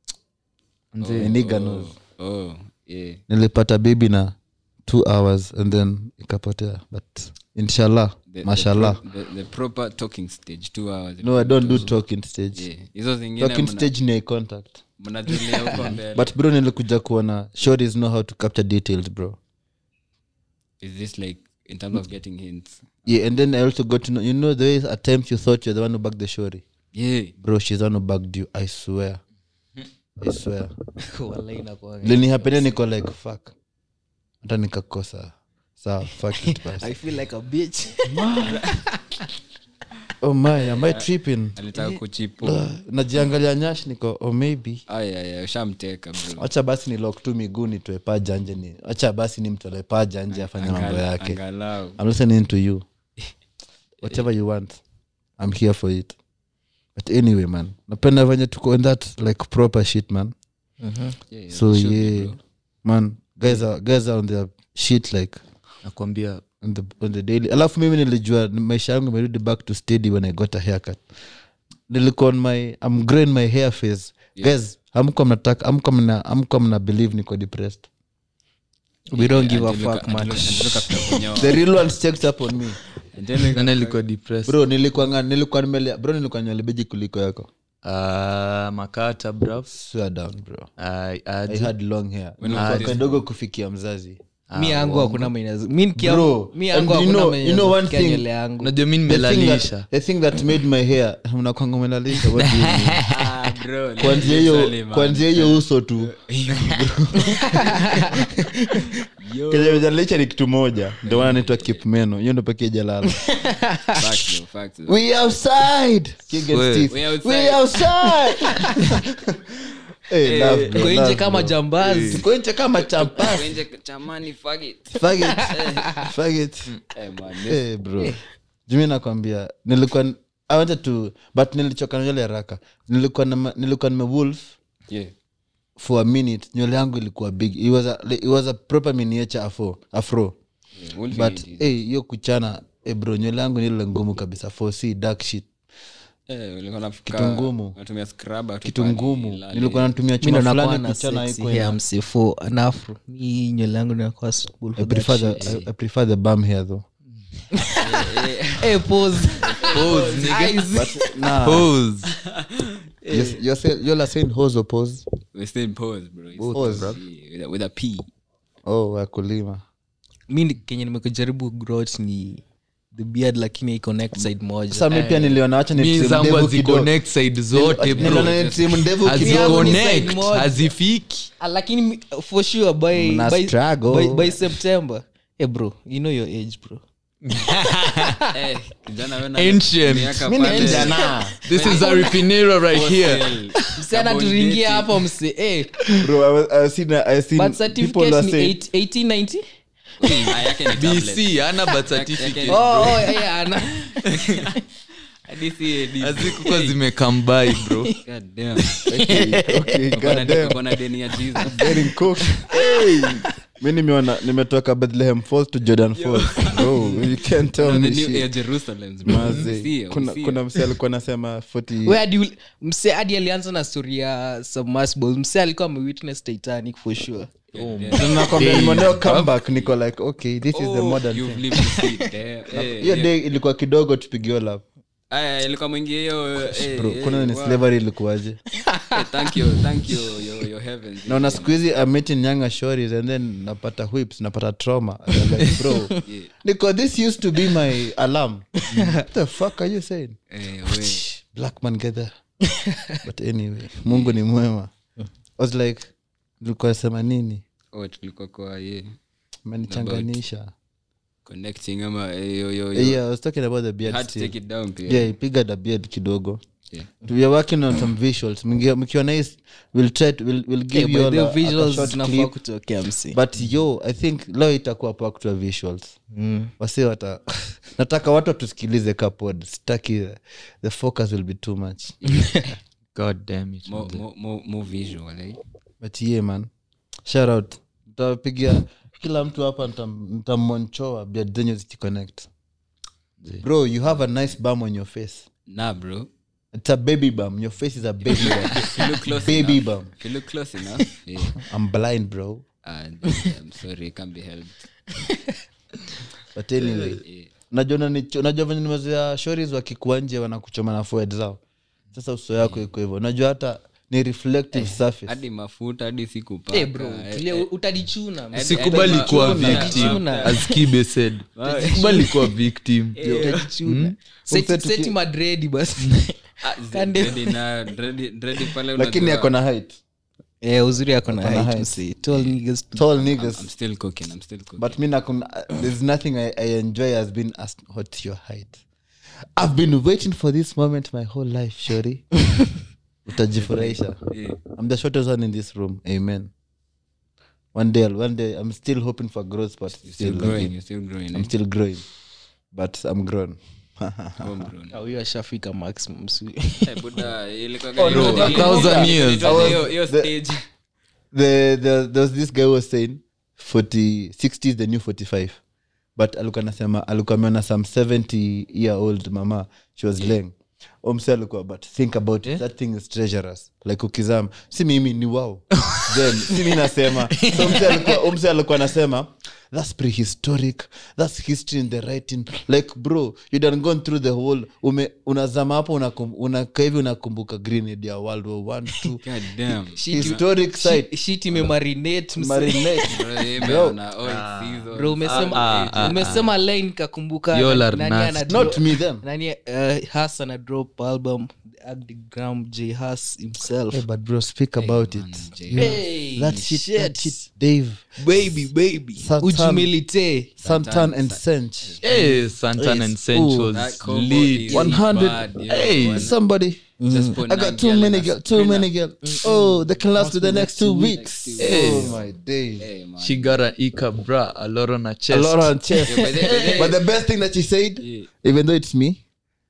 Mzee, Nigga knows. Oh, yeah. nilipata baby na two hours and then ikapotea but inshallah The- the mashallah pro- the- the proper talking stage two hours no i don't do talking stage Yeah. hizo zingine talking mna- stage ni eye contact mnajulia huko mbele but bro nilikuja kuona shories know how to capture details bro is this like in terms of getting hints yeah and then i also got to know you know the way at times you thought you're the one who bagged the shori yeah bro she's the one who bagged you i swear i swear Wallahi inakuanga- linihapenia niko like fuck hata nikakosa sawa fuck it basi I feel like a bitch. oh my am i tripping alitaka kuchipu Uh, najiangalia nyash niko oh maybe aya ushamteka bro wacha basi ni lok tu miguu nitoe paja nje ni wacha basi ni mtolee paja nje afanye mambo Angala- yake angalau I'm listening to you whatever you want i'm here for it but anyway man napenda venye tuko in that like proper shit man Mhm. Yeah, yeah, so should be, yeah bro. man guys are, guys are on their shit like nakwambia on the, on the daily alafu mimi nilijua maisha yangu imerudi back to steady when i got a haircut nilikuwa on my i'm growing my hair face guys amka mnataka amka mna amka mna believe niko depressed we don't give a Until fuck uka- until- much until ukafika kunyoa. the real ones checked up on me Until uka- nana ilikuwa depressed bro nilikuwa nga- nilikuwa nimele bro nilikuwa nywelebeji kuliko yako Ah, makata bro swear down bro I- i aje. had long hair When Nilikuwa was this? kadogo kufikia mzazi mi yangu hakuna mwenye mi nikia- Bro, mi yangu and you hakuna know- mwenye you know one nafikia thing- nywele yangu unajua mi The thing that- nimelalisha the thing that made my hair unakwanga umelalisha what do you mean? Ah, bro, kwanzia literally, hiyo man. kwanzia hiyo uso tu Yo. kenye mejalisha ni kitu moja ndio maana naitwa kipmeno hiyo ndo pekee jalala Facts, bro, facts, bro. we outside King and Swear. Steve. We outside. we outside hey, love, bro, Uko nje love, kama bro. jambazi Uko nje kama champas Wenje chamani, fuck it. Fuck it. Fuck it. Eh, man, this- Eh, bro jumi nakwambia nilikuwa i wanted to but nilichoka na nywele haraka nilikuwa na, nilikuwa nime wolf Yeah. for a minute nywele yangu ilikuwa big it was a, it was a proper miniature afro, afro. Yeah, Wolf but is- hey, hiyo kuchana hey bro nywele yangu nile ngumu kabisa for c dark shit Eh, ulikuwa unafuka- Kitu ngumu. unatumia scrubber tu kitu pale, ngumu lale. nilikuwa natumia mi chuma nakuwa fulani na kuchana sexy haikuwa hair ina- msifo anafro mi nywele yangu inakuwa suitable I for that prefer shit. the, I, I prefer the bum hair though Eh, pause. Pause, nigga. Eyes. nah, Pause. you're, you're, say, you're saying hose or pose We're still in pause, bro. It's Pause, pause, yeah, with a- with a P. oh wakulima mi ni- kenye nimekujaribu growth ni the beard lakini iko next side moja sasa mi pia niliona wacha ni mi trim zangu ndevu kidogo. haziconnect side zote bro Niliona ni trim ndevu kidogo. yangu ni side haziconnect moja. hazifiki Ah, lakini mi- for sure by, Mna by, struggle. by, by september hey bro you know your age bro Eh, kijana wewe na- Ancient. miaka Mi ni pale- kijana. this is a refinero right here Hostel. msichana Double turingia dating. hapo mse eh, Bro, I was- I seen- I seen birth people certificate are ni saying- 8 1890 Ah, yake ni tablet. bc ana birth Yake- certificate oh, oh, yeah, ana- Hadi si AD. hazikukuwa zimekambai bro God damn. Okay, Uko na- goddamn. uko na deni ya Jesus. Getting cooked. Hey. mi nimeona nimetoka bethlehem falls to jordan falls bro you can't tell Uko na me the new shit. Air Jerusalems, bro. Maze. Usia, kuna, usia. kuna mse alikuwa anasema 40 Where do you- mse hadi alianza na story ya submersible mse alikuwa amewitness titanic for sure Na nakwambia nimeonea comeback niko like okay this is the Oh, modern you've thing lived to see it. Eh, eh, hiyo eh. day ilikuwa kidogo tupigio lap Aya, ilikuwa mwingi hiyo eh, bro eh, kuna ni wow. slavery ilikuwaje Eh, thank you thank you your, your heavens naona siku hizi I'm meeting younger stories and then napata whips napata trauma I'm like, bro Yeah. niko this used to be my alarm what the fuck are you saying Eh, we. black man get there but anyway mungu ni mwema I was like nilikuwa sema nini Oh, tulikuwa kwa ye manichanganisha connecting ama eh, yo, yo, yo. yeah i was talking about the beard Had to still. take it down pia yeah ipiga the beard kidogo Yeah. we are working on some visuals Mngi- mkiona hii we'll try to, we'll, we'll give Okay, you by all the a, a, a visuals short zinafaa clip kutokea mse but yo i think leo itakuwa packed to visuals wasi wata nataka watu watusikilize kapod sitaki the focus will be too much god damn it more, more, more, more visual eh? but yeah man shout out ntapigia kila mtu hapa ntam- ntammonchoa beard zenyu zikiconnect bro you have a nice bum on your face nah bro it's a baby bum your face is a baby bum if you look close baby enough, bum if you look close enough yeah. i'm blind bro and i'm sorry it can't be helped but anyway yeah. unajua unanicho- unajua venye nimezoea shoris wakikuwa nje wanakuchoma na forehead zao sasa uso yako iko hivyo unajua hata ni reflective surface hadi mafuta hadi sikupaka Eh, bro tulia, utadichuna mse. sikubali kuwa Utadichuna. victim as kibe said sikubali kuwa victim Utadichuna. Seti- Umse tuki- seti madredi basi Ah, Kande- dreadi na- dreadi- dreadi pale lakini unajua- ako na height Eh, uzuri ako na Ako na height, height. mse. Tall niggas to- tall niggas I'm still cooking, I'm still cooking. but mi nakuna there's nothing I, i enjoy has been as what your height i've been waiting for this moment my whole life shori utajifurahisha Yeah. i'm the shortest one in this room amen one day one day i'm still hoping for growth but You're still still growing, looking. you're still growing, i'm eh? still growing but i'm grown Home grown. Ah, huyo ashafika maximum si Eh, buda, ilikuwaga- Bro, ilikuwa- a thousand years. ilikuwa hiyo- hiyo stage. the, the, there was this guy who was saying 40 60 is the new 45 but alikuwa nasema alikuwa ameona some 70 year old mama she was laying omse alikuwa but think about it that thing is treasurous like ukizama si mimi ni wow then si mi nasema so omse alikuwa, omse alikuwa anasema that's prehistoric that's history in the writing like bro you done gone through the whole ume unazama hapo unakum- unakaa hivi unakumbuka grenade ya world war one two God damn. historic site shit imemarinate mse. marinate Bro, hii imeona all season. bro umesema Ah, ah, umesema line nikakumbuka Y'all na- are nani nasty. ana not drop- me them nani uh, has ana drop album the Agdigram j has himself Hey, but bro, speak about man, it. Jay. You know, Hey, that shit, that shit. shit, Dave, baby baby Satan. ujumilite Santan and Sench. Eh, Santan and Sench Ooh, was That combo lit. is 100. bad, yo. Hey, One- Somebody. just put I got nine too girl in many a girls. Too sprinter. many girls. Oh, they can last for the next two weeks. Hey. Oh my days. Hey, man. she got an ika bra a lot on her A chest lot on chest. Yeah, but they- but they- but the best thing that she said, Yeah. even though it's me,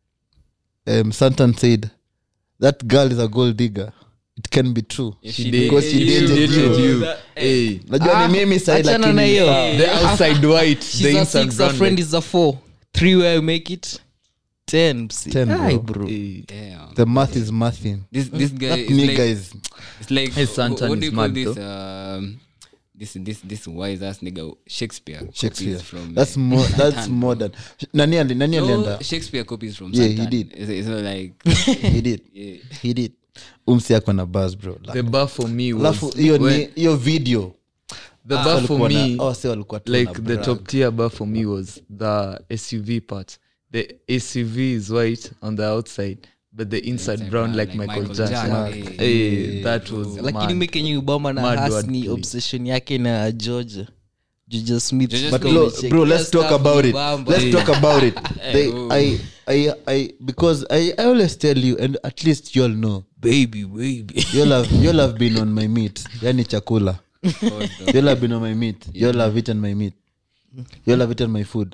um, Santan said, that girl is a gold digger. It can be true. If She she did- Because she she dated dated you. you. That- Hey, Najua ni mimi side achana na lakini hiyo. sawa. the outside white the she's a inside six a brown friend like- is a four three where you make it ten mse. Ten, bro. Aye, bro Hey. Damn. The math is mathing. This this guy That is nigga like is it's like Hey, wh- Santan what do is you call mad, this though. um this this this wise ass nigga Shakespeare copies Shakespeare. from That's uh, more. That's Santan. modern. Nani ali nani No, alienda? Shakespeare copies from Yeah, he Santan. did. It's, it's not like He did. yeah. He did. Umsi ako na buzz bro. the bar for me was Alafu hiyo when- ni hiyo video. the bar for Walikuwa na- me oh, si walikuwa tu like na the brag. top tier bar for me was the suv part the suv is white on the outside but the inside brown like, michael, jackson, Jackson. Hey, that was lakini mad. mi kenye ubama na Mad has word ni play. obsession yake na georgia Juja Smith. Juja But Smith. bro, Check. bro, Hiyo let's talk stuff about ni it. bamba. Let's talk about it. They, ooh. I, I, I, because I, I always tell you, and at least you'll know, baby baby you'll have, you'll have been on my meat. Yani chakula. You'll have been on my meat. You'll have eaten my meat. You'll have eaten my food.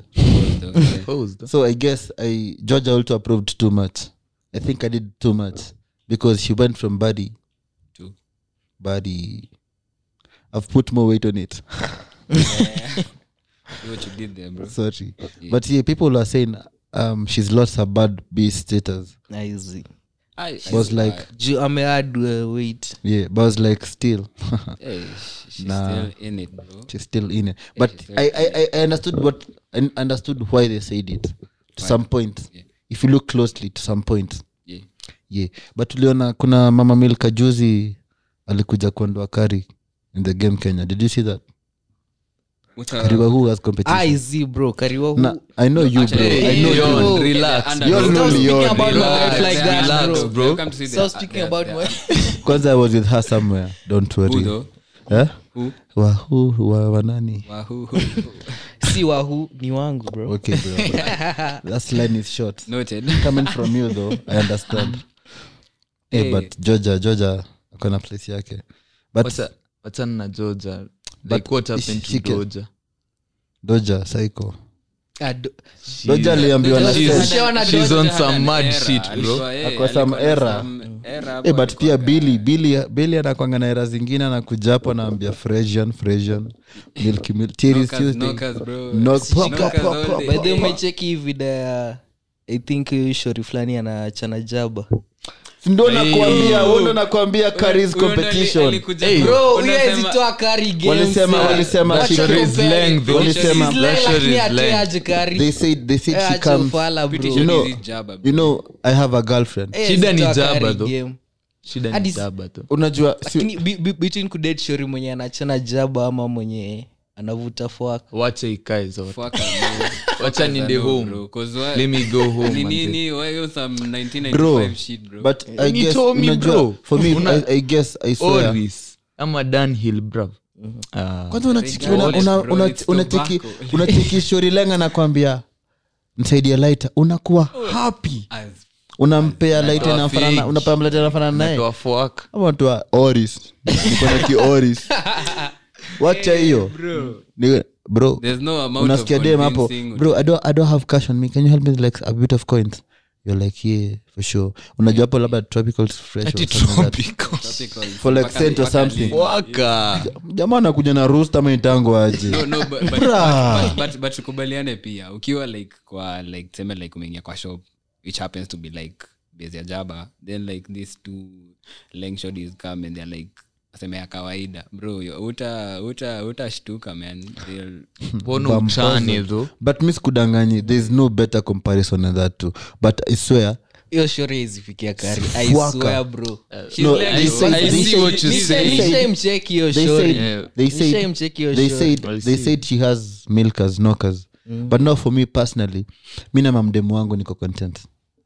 Posed. So I guess I Georgia also approved too much. I think I did too much because she went from body, To- body. I've put more weight on it. See what you did there, bro. Sorry, but yeah, people are saying um she's lost her bad B status. Nice. I, Was like Ju- ameadd uh, weight yeah, but I was like still hey, sh- she's Nah. still in it, bro. she's still in it. But she's I, very I I I understood what I understood why they said it to some point. Yeah. If you look closely to some point. Yeah. yeah but tuliona kuna mama milka juzi alikuja kuondoa kari in the game kenya did you see that What kariwa who has competition iz bro kariwa Na- i know you bro Actually, i know Hey, you Yon, bro. relax, Under- You're Stop lonely, speaking you're about my Relax, wife like that, relax, bro. bro. Welcome to see Stop the- speaking the- about the- my kwanza i was with her somewhere don't worry Who though? eh? Who? wa who wa wanani Wahoo, who, who. si wahu ni wangu bro okay bro that line is short Noted. coming from you though i understand hey, Hey. but georgia georgia akona place yake but Wacha- wachana na georgia But like what happened she to can- georgia doja psycho Ado- doja aliambiwa na She's- sense. Ushaona she's Georgia on Had some an mad era. shit, bro. Alikuwa, eh, Ako some alikuwa na era. some era hapo Eh, but pia alikuwa bili bili bili anakwanga na era zingine anakuja hapo anaambia fresian fresian milky milk Tears Knockers, Tuesday. knockers, bro. Knock- pop, Knockers pop, pop, all pop, day. by the way umecheki hii video ya i think huyu shori fulani anachana jaba Si ndo nakwambia wewe ndo nakwambia careers Huyo ndo ali- competition alikuja- Hey. bro huyo Unasema- hawezi kari games, Walisema- eh. walisema Wacha she- compare. She's length, though. Walisema- She's That length, shit lakini is atoe length. aje kari. they said they said Eh, she acha comes ufala, Pretty bro. sure You know- this is Jabba, bro. you know i have a girlfriend Eh, Shida ni zitoa jaba, kari though. game. shida Hadi ni s- jaba tu unajua si, lakini bi- bi- between kudet shori mwenye anachana jaba ama mwenye anavuta fwaka wacha ikae zote Fuck, bro. wacha niende No, home bro, 'cause why- let me go home Ni- manze. ni- ni- why you some bro 1995 shit, bro? but i Ni guess told me, unajua bro. for me Una- I, i guess i swear Oris ama danhill brav Ah. kwanza unachiki Bro, una- una- bro, una- it's unachiki tobacco. unachiki shori lenga nakwambia msaidia laita unakuwa happy As- unampea laita Natoa inafanana fake. unapea laita inafanana naye natoa fuck ama toa oris niko na ki oris wacha hiyo Ni- bro there's no amount of unasikia dem hapo convincing bro I don't, i don't have cash on me can you help me with, like a bit of coins you're like yeah for sure unajua hapo labda tropical fresh or Ati something like that. tropical. Tropical. For like Mpaka- cent or mpaka something. lini. Waka. jamaa anakuja na rust ama itango aje no, no, but, but, Bra. but, but, but tukubaliane pia ukiwa like kwa like tuseme like umeingia kwa shop which happens to be like base ya jaba then like these two lengshodis come and they're like aseme ya kawaida bro yo, uta uta utashtuka man They'll- mbona uchane tho but mi sikudanganyi there is no better comparison than that too but i swear hiyo shore izifikia kari I Fuaka. swear, bro She's No, like, they oh, say- I they see say- what you they say. say- nishaimcheki hiyo they shore said Yeah. they said Nishaimcheck hiyo they show. said I they see. said she has milkers knockers but now for me personally mi na mamdemu wangu niko content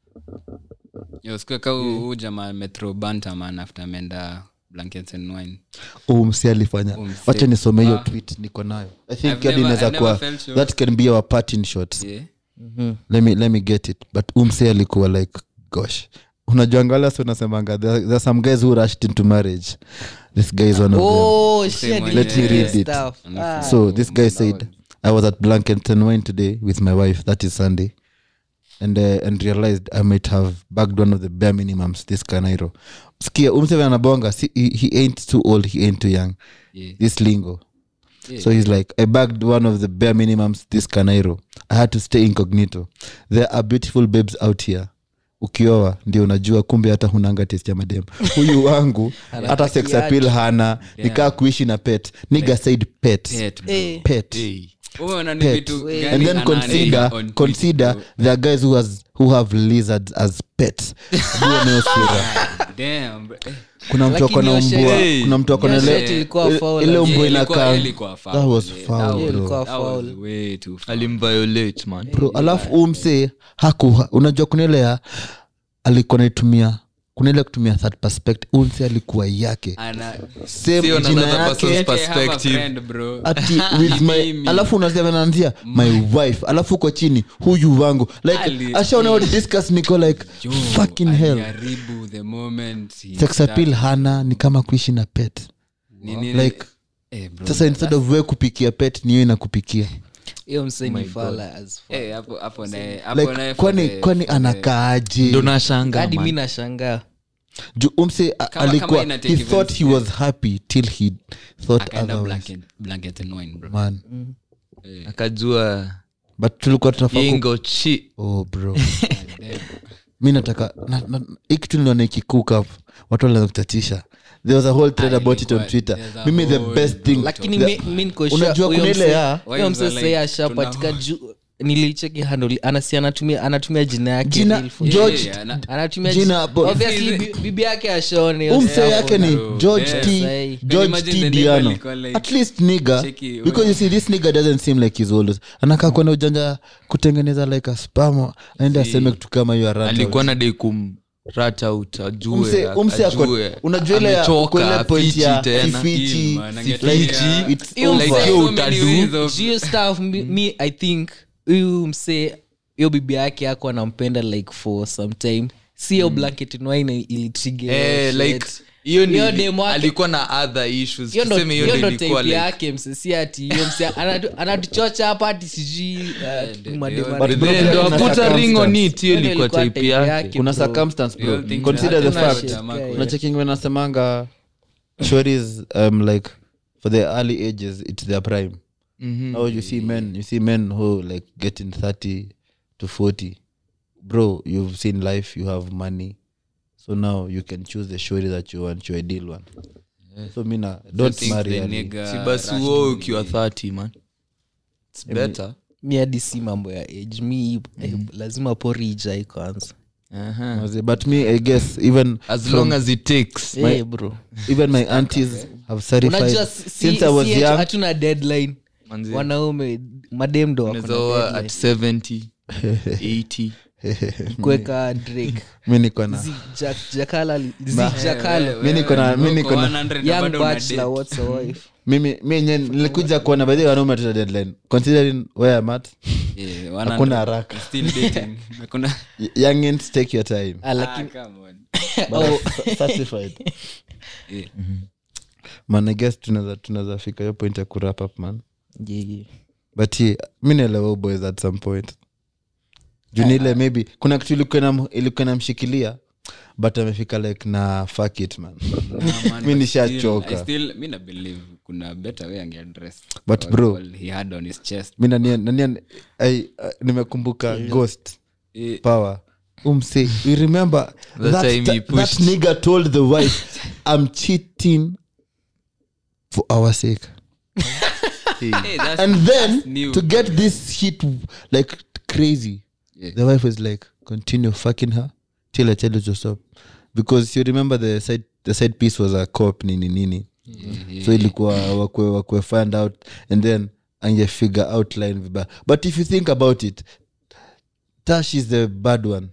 Yo, siku ka huu jamaa metro bantaman after ameenda blankets and wine huu msi alifanya Huu msi. wacha nisome hiyo Ah. tweet niko nayo i think I've hadi never- inaweza I've never kuwa felt sure. that can be our parting shot yeah. let me, let me get it but umse alikuwa like gosh unajuangala si unasemanga there, there are some guys who rushed into marriage this guy is one of them Oh, shit, one, Let me yeah. read it. Stuff. Ah. so this guy said i was at blanket and wine today with my wife that is sunday and uh, and realized i might have bagged one of the bare minimums this kanairo skia umseve anabonga si, he, he ain't too old he ain't too young Yeah. this lingo Yeah. so he's like i bagged one of the bare minimums this kanairo i had to stay incognito there are beautiful babes out here ukioa ndio unajua kumbe hata hunanga test ya madem huyu wangu hata sex appeal hana nikaa kuishi na pet niga said pet Pet, bro. Eh. pet Umeona ni pet vitu gani and then anaandika consider on consider Twitter, there are guys who has who have lizards as pets Jua nayo sura. bro? Damn, bro. Eh, kuna mtu ako na Lakini hiyo umbwa shit- kuna mtu ako na hiyo ile- shit ilikuwa ile- foul, ile like- umbwa yeah, ilikuwa- inakaa ilikuwa foul, that was yeah. foul, That bro. was- Ilikuwa that was foul. way too foul. alimviolate man bro alafu umse haku unajua kuna ile ya alikuwa naitumia kuna ile kutumia third perspective umse alikuwa yake Ana- same Sio jina another yake person's Yet I have a perspective. friend, bro. ati with my Mimi. alafu unasema naanzia my wife alafu uko chini huyu wangu like Ali- ashaona what discuss niko like Yo, fucking hell aliharibu the moment he sex appeal started- hana ni kama kuishi na pet Ni- ni- like eh, bro. sasa instead of we kupikia pet niyo inakupikia hiyo mseni fala as fuck. Eh, hapo- hapo naye- hapo like naye for kwani the- kwani for the- anakaaje ndo nashanga hadi mi man. nashangaa juu umse a- Kama- alikuwa kama ina he take thought he was happy till he thought akaenda otherwise blanket- blanket and wine, bro. man akajua but tulikuwa tunafaa ku- ingo chi oh bro Damn. mi nataka na- na- hii kitu niliona ikikook up watu walianza kutatisha there was a whole thread Ah, about it on ilikuwa- twitter there's a mimi the whole best thing lakini the- mi- mi niko sure unajua huyo kuna ile mse- ya huyo Why mse is it sai like ashapatika tuna- juu nilicheki handle anasi anatumia anatumia jina yake Jina- real phone. George- Yeah, na- anatumia jina jina- hapo. obviously bi- bibi yake ashone hiyo umse stuff. yake ni bro. george Yes. t Say. george Imagine t the nigga diano alikuwa like- at least nigga Cheki, because you see this nigga doesn't seem like he's old anakaa kwenda ujanja kutengeneza like a spam aende aseme kitu kama hiyo arata alikuwa nadai kumrat out ajue Umse- umse ako- ajue. unajua ile ya- Amechoka, kwa ile point afichi ya tena. kifichi, Kill, man, like, angetia- it's Hiyo over. mse- Like, yo, So many utadu. ways of- hiyo stuff mi, mi i think huyu mse hiyo bibi yake ako anampenda like for some time si hiyo blanket in wine ilitrigger Eh, shit. like hiyo ni- Hiyo demo yake- alikuwa na other issues hiyo ndo tuseme hiyo hiyo ndo ndo ilikuwa type like yake mse si ati hiyo mse anatu- anatuchocha hapa hati sijui uh, madema- But bro, Then pia ndo kuna akuta ring on circumstance. it hiyo Hiyo ndo ilikuwa ilikuwa type type yake yake. kuna bro. circumstance bro You don't think consider the that- fact that- that- Yeah. unacheking wanasemanga shories um, like for the early ages it's their prime Mhm. now you see men you see men who like getting 30 to 40 bro you've seen life you have money so now you can choose the shori that you want your ideal one so mina don't think marry the early. nigga si basi rushed uo in ukiwa the- 30 man its better mi hadi si mambo ya age mi eh, lazima pori ijai kwanza Aha. Maze, but me i guess even as from- long as it takes Eh, bro even my aunties have certified unajua si- since i was si ati young hatuna deadline Manzi, wanaume madem ndo wako na unaweza oa deadline. at 70 80 kuweka drake mi niko na Zig Jack- jakala Zig jakalo mi niko na mi niko na 100 na young bado una bachelor date. what's a wife mimi mi enye nilikuja kuona baadhi ya wanaume tuta deadline considering where I'm at Yeah, 100. hakuna haraka Still dating. Hakuna- Y- youngins take your time Ah, lakini Ah, come on. But I'm certified Yeah. man i guess tunaweza tunaweza fika hiyo point ya kurap up man Yeah, yeah. but ye mi naelewa huyu boys at some point junile maybe kuna kitu ilikuwa inam- ilikuwa inamshikilia but amefika like na fuck it man Nah, man, Mi but nishachoka. still- I still- mi na believe kuna better way angeaddress But all- bro- all he had on his chest mi nania, nania, I, uh, nimekumbuka ghost Eh, power umse you remember That that, time he that, that pushed. nigga told the wife i'm cheating for our sake hey, that's- and then that's new, to get this hit like crazy Yeah. the wife was like continue fucking her till i tell you to stop because you remember the side the side piece was a cop nini nini Yeah, yeah, so ilikuwa wakwe wakwe find out and then angefigure outline vibaya but if you think about it tash is the bad one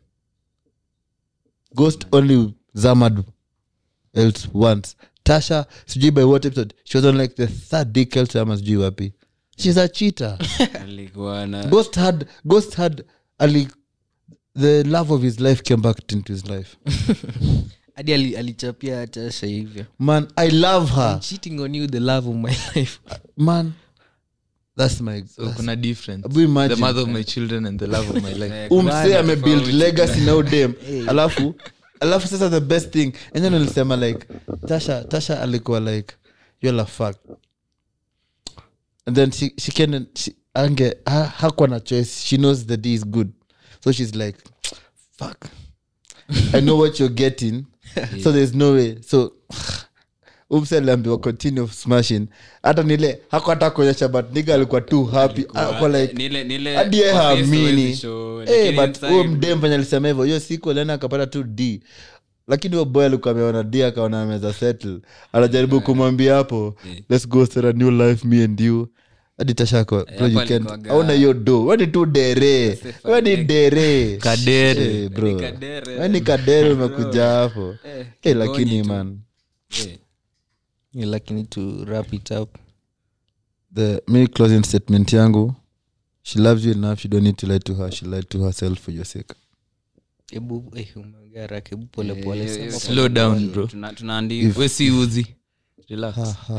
ghost only zamad else once tasha sijui by what episode she was on like the third dick else ama sijui wapi she's a cheater alikuwa na ghost had ghost had ali the love of his life came back into his life hadi ali- alichapia tasha hivyo man i love her I'm cheating on you the love of my life man that's my so that's- kuna difference Abu imagine. the mother of my children and the love of my life Eh, umse kuna amebuild tofauti. legacy na udem alafu alafu sasa the best thing enye nilisema like tasha tasha alikuwa like you're a fuck and then she, she can she, ange ha, hakuwa na choice she knows the d is good so she's like fuck i know what you're getting so there's no way so umse aliambiwa continue smashing hata nile haku hata kuonyesha but niga alikuwa too happy ako like Nile- nile- hadi yeye kwa face haamini huwezi show, Eh, lakini but inside- huyo mdem venye alisema hivyo hiyo siku alienda akapata tu d lakini huyo boy alikuwa ameona d akaona ameza settle anajaribu kumwambia hapo let's go start a new life me and you hadi tashako bro, hapo you can't- alikuwaga- hauna hiyo do weni tu dere Safe weni and dere Kadere. Eh, bro Ni kadere. weni kadere umekuja hapo Eh, Eh, lakini kigonyi tu. man Eh, you lakini to wrap it up the me closing statement yangu she loves you enough you don't need to lie to her she lied to herself for your sake hebu eh, umeongea haraka hebu polepole eh, sema eh, Slow down, bro. tuna- tunaandika we si uzi relax Ha, ha.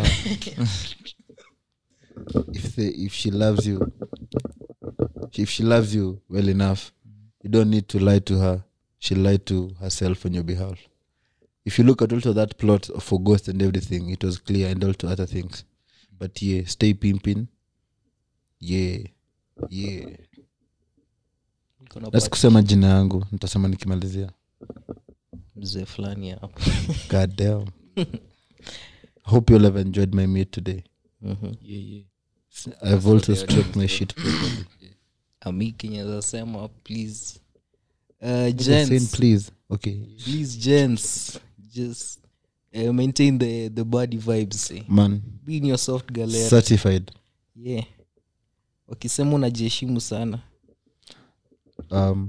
if the, if she loves you if she loves you well enough you don't need to lie to her she lied to herself on your behalf if you look at also that plot for ghost and everything it was clear and also other things but yeah stay pimping yeah yeah Kuna Let's kusema jina yangu nitasema nikimalizia mzee fulani hapo god damn hope you'll have enjoyed my meet today Mhm. yeah, yeah. i've also stroked my shit properly ami kenyeza sema please uh, Nigga saying gents, please okay please gents just uh, maintain the the body vibes eh. man be in your soft galera certified yeah wakisema unajiheshimu sana um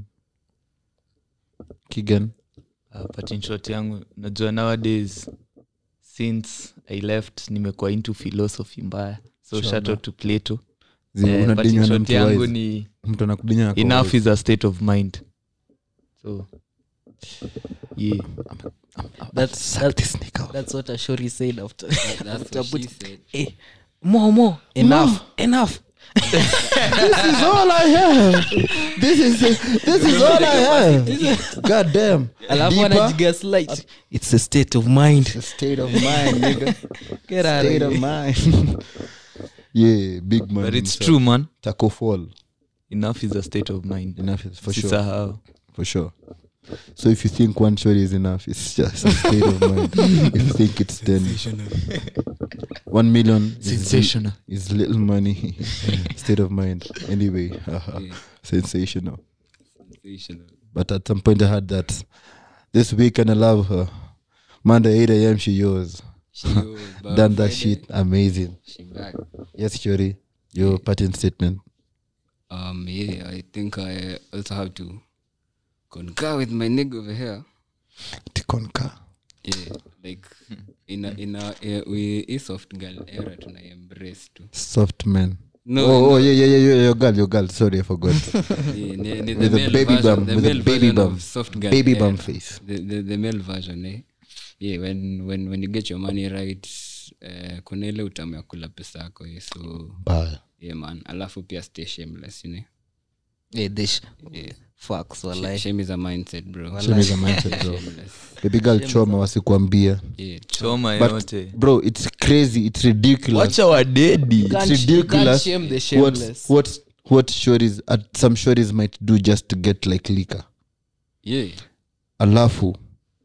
kigan Uh, but in short yangu najua nowadays since i left nimekuwa into philosophy mbaya so shout out to plato Zi- Eh, but in unadinywa na short mtu yangu wise. ni mtu anakudinya na enough wise. is a state of mind so yeah that's, Suck that, this nigga off. that's what ashori said after, that's after what she put, said. eh, more more enough enough this is all i have this is this is all i have god damn alafu Deeper, anajigaslight it's a state of mind the state of mind nigga Get out of state of here. mind yeah big man but it's himself. true man taco fall enough is a state of mind enough is for sure Sisahau. for sure so if you think one shot is enough it's just a state of mind if you think it's 10 one million is- sensational is little money state of mind anyway haha, sensational Sensational. but at some point i had that this week and i love her monday 8 a.m she yours She was, but done that Friday, shit amazing She back. yes shori your parting statement Um, yeah, I think I also have to concur with my nigga over here. tikonka Yeah, like in a, in a, eh, we a soft girl era tuna embrace tu. soft man No, oh, no. oh yeah, yeah, yeah, yeah, your girl, your girl. Sorry, I forgot. Yeah, ni- ni the With a male baby version- bum, the with a male baby version bum. of soft girl Baby era. bum face. The, the, the male version, eh? yeah, when, when, when you get your money right uh, kuna ile utamu ya kula pesa yako yeah, so baya yeah man alafu pia stay shameless you know Eh, this- yeah. Facts, Sh- walai. shame is a mindset bro Shame is a mindset, bro. Shameless. baby girl choma wasikuambia yeah choma but yote bro it's crazy it's ridiculous wacha wadedi Can't- it's you can't ridiculous shame the what shameless. what what shorties at some shorties might do just to get like liquor yeah alafu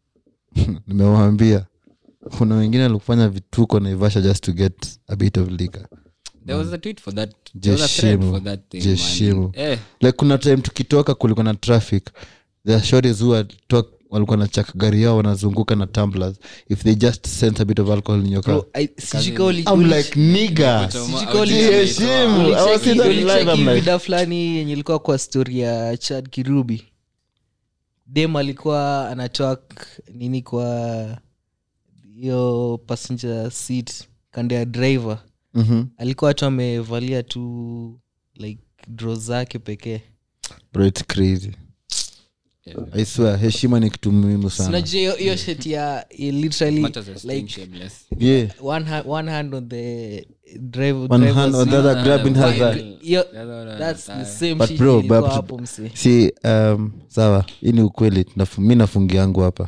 nimewambia kuna wengine alikufanya vituko naivasha just to get a bit of liquor there was a tweet for that there was a Jeshimu. thread for that thing Jeshimu. man. eh like kuna time tukitoka kulikuwa na traffic the shorties who had talk walikuwa na chak gari yao wanazunguka na tumblers if they just sense a bit of alcohol in your car Bro, I- sijui kama uli- i'm uli- like nigga sijui kama uli- Jiheshimu. I was ulicheki- in that live, ulicheki I'm like- vida fulani yenye ilikuwa kwa story ya chad kirubi dem alikuwa anatwak nini kwa hiyo passenger seat kando ya driver Mhm. alikuwa tu amevalia tu like dro zake pekee bro it's crazy i swear heshima ni kitu muhimu sana sinajua hiyo- hiyo shet ya ya literally matters as staying like shameless yeah one hand, one hand on the driver one driver's hand on the seat. other grabbing her While- thigh. Hiyo- the other one that's the thigh. same But shit bro, ilikuwa but- hapo msee. si um, sawa hii ni ukweli Nafu- mi nafungia yangu hapa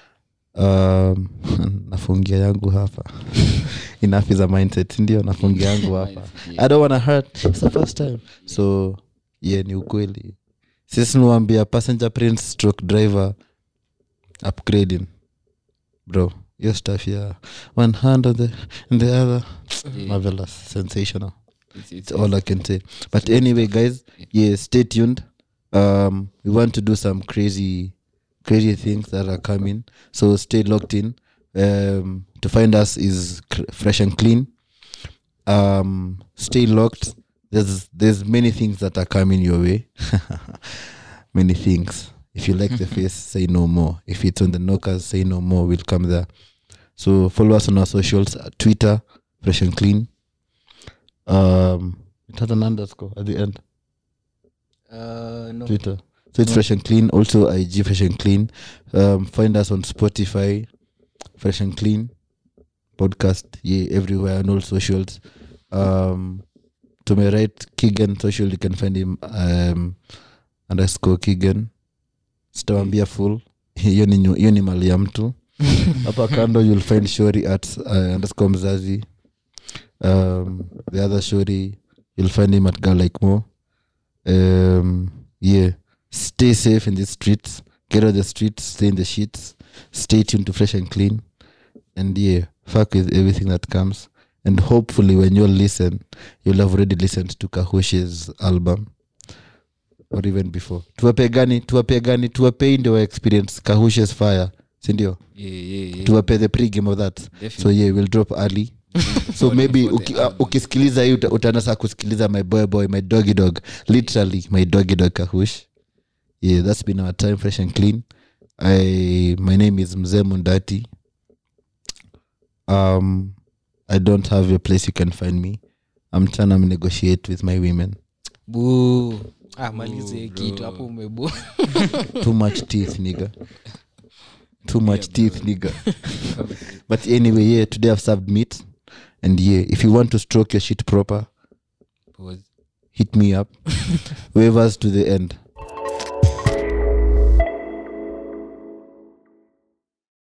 um, nafungia yangu hapa enough is a mindset ndio nafungia yangu hapa i don't wanna hurt it's the first time so yeah ni ukweli sisi niwambia passenger prince stroke driver upgrading bro your stuff yeah one hand on the, on the other marvelous sensational It's- it's- That's all I can say. But anyway, guys, yeah, stay tuned. Um, we want to do some crazy, crazy things that are coming. So stay locked in. Um, to find us is cr- fresh and clean. Um, stay locked. There's there's many things that are coming your way. many things. If you like the face, say no more. If it's on the knockers, say no more. We'll come there. So follow us on our socials: uh, Twitter, fresh and clean um it has an underscore at the end Uh, no. twitter so it's fresh and clean also ig fresh and clean um find us on spotify fresh and clean podcast yeah everywhere on all socials um to my right kigan social you can find him um underscore kigan sitawambia full hiyo ni nyu- hiyo ni mali ya mtu hapa kando you'll find shori at uh, underscore mzazi um, the other shori you'll find him at girl like more um, yeah stay safe in the streets get out the streets stay in the sheets stay tuned to fresh and clean and yeah fuck with everything that comes and hopefully when you'll listen you'll have already listened to kahush's album or even before tuwape gani tuwape gani tuwapei ndio wa experience kahush's fire sindio yeah, yeah, yeah. tuwape the pregame of that Definitely. so yeah we'll drop early so maybe for the uki, uh, album. ukisikiliza hii uta- utaanza saa kusikiliza my boy boy my doggy dog literally my doggy dog kahush yeah that's been our time fresh and clean i my name is mzee mundati um i don't have a place you can find me i'm trying to negotiate with my women Boo. Ah, malizie kitu hapo umebu too much teeth nigga too much teeth nigga but anyway yeah today i've served meat and yeah if you want to stroke your shit proper Pause. hit me up waivers to the end